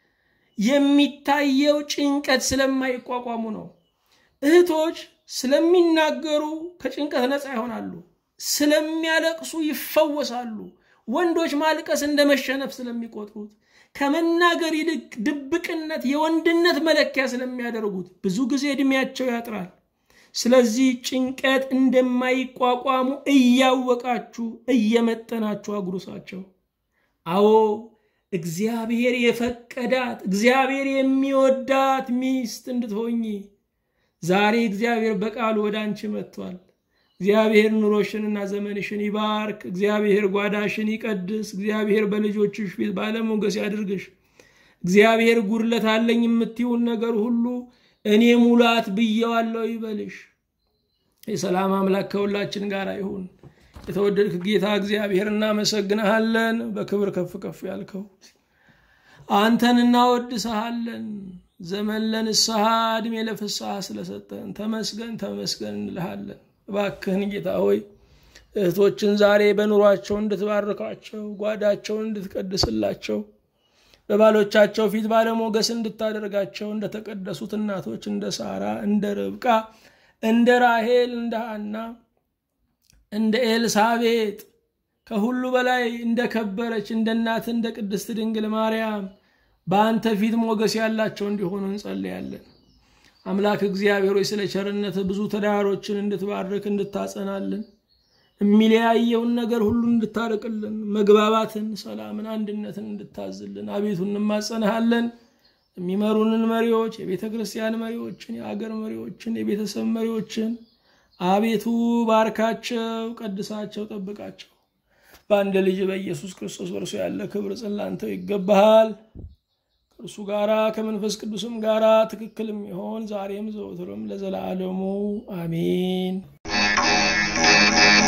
የሚታየው ጭንቀት ስለማይቋቋሙ ነው። እህቶች ስለሚናገሩ ከጭንቀት ነፃ ይሆናሉ። ስለሚያለቅሱ ይፈወሳሉ። ወንዶች ማልቀስ እንደ መሸነፍ ስለሚቆጥሩት ከመናገር ይልቅ ድብቅነት የወንድነት መለኪያ ስለሚያደርጉት ብዙ ጊዜ እድሜያቸው ያጥራል። ስለዚህ ጭንቀት እንደማይቋቋሙ እያወቃችሁ እየመጠናችሁ አጉርሳቸው። አዎ እግዚአብሔር የፈቀዳት እግዚአብሔር የሚወዳት ሚስት እንድትሆኚ ዛሬ እግዚአብሔር በቃሉ ወደ አንቺ መጥቷል። እግዚአብሔር ኑሮሽንና ዘመንሽን ይባርክ። እግዚአብሔር ጓዳሽን ይቀድስ። እግዚአብሔር በልጆችሽ ፊት ባለሞገስ ያድርግሽ። እግዚአብሔር ጉድለት አለኝ የምትይውን ነገር ሁሉ እኔ ሙላት ብየዋለሁ ይበልሽ። የሰላም አምላክ ከሁላችን ጋር ይሁን። የተወደድክ ጌታ እግዚአብሔር እናመሰግንሃለን። በክብር ከፍ ከፍ ያልከው አንተን እናወድሰሃለን። ዘመን ለንስሐ ዕድሜ ለፍስሐ ስለሰጠን ተመስገን ተመስገን እንልሃለን። እባክህን ጌታ ሆይ እህቶችን ዛሬ በኑሯቸው እንድትባርካቸው፣ ጓዳቸውን እንድትቀድስላቸው፣ በባሎቻቸው ፊት ባለሞገስ እንድታደርጋቸው እንደተቀደሱት እናቶች እንደ ሳራ፣ እንደ ርብቃ፣ እንደ ራሄል፣ እንደ ሐና፣ እንደ ኤልሳቤጥ ከሁሉ በላይ እንደ ከበረች እንደ እናት እንደ ቅድስት ድንግል ማርያም በአንተ ፊት ሞገስ ያላቸው እንዲሆኑ እንጸልያለን። አምላክ እግዚአብሔር ሆይ ስለ ቸርነት ብዙ ትዳሮችን እንድትባርክ እንድታጸናልን፣ የሚለያየውን ነገር ሁሉ እንድታርቅልን፣ መግባባትን፣ ሰላምን፣ አንድነትን እንድታዝልን አቤቱ እንማጸንሃለን። የሚመሩንን መሪዎች፣ የቤተ ክርስቲያን መሪዎችን፣ የአገር መሪዎችን፣ የቤተሰብ መሪዎችን አቤቱ ባርካቸው፣ ቀድሳቸው፣ ጠብቃቸው። በአንድ ልጅ በኢየሱስ ክርስቶስ በእርሱ ያለ ክብር ጽላንተው ይገባሃል። ከእርሱ ጋራ ከመንፈስ ቅዱስም ጋራ ትክክል የሚሆን ዛሬም ዘወትርም ለዘላለሙ አሜን።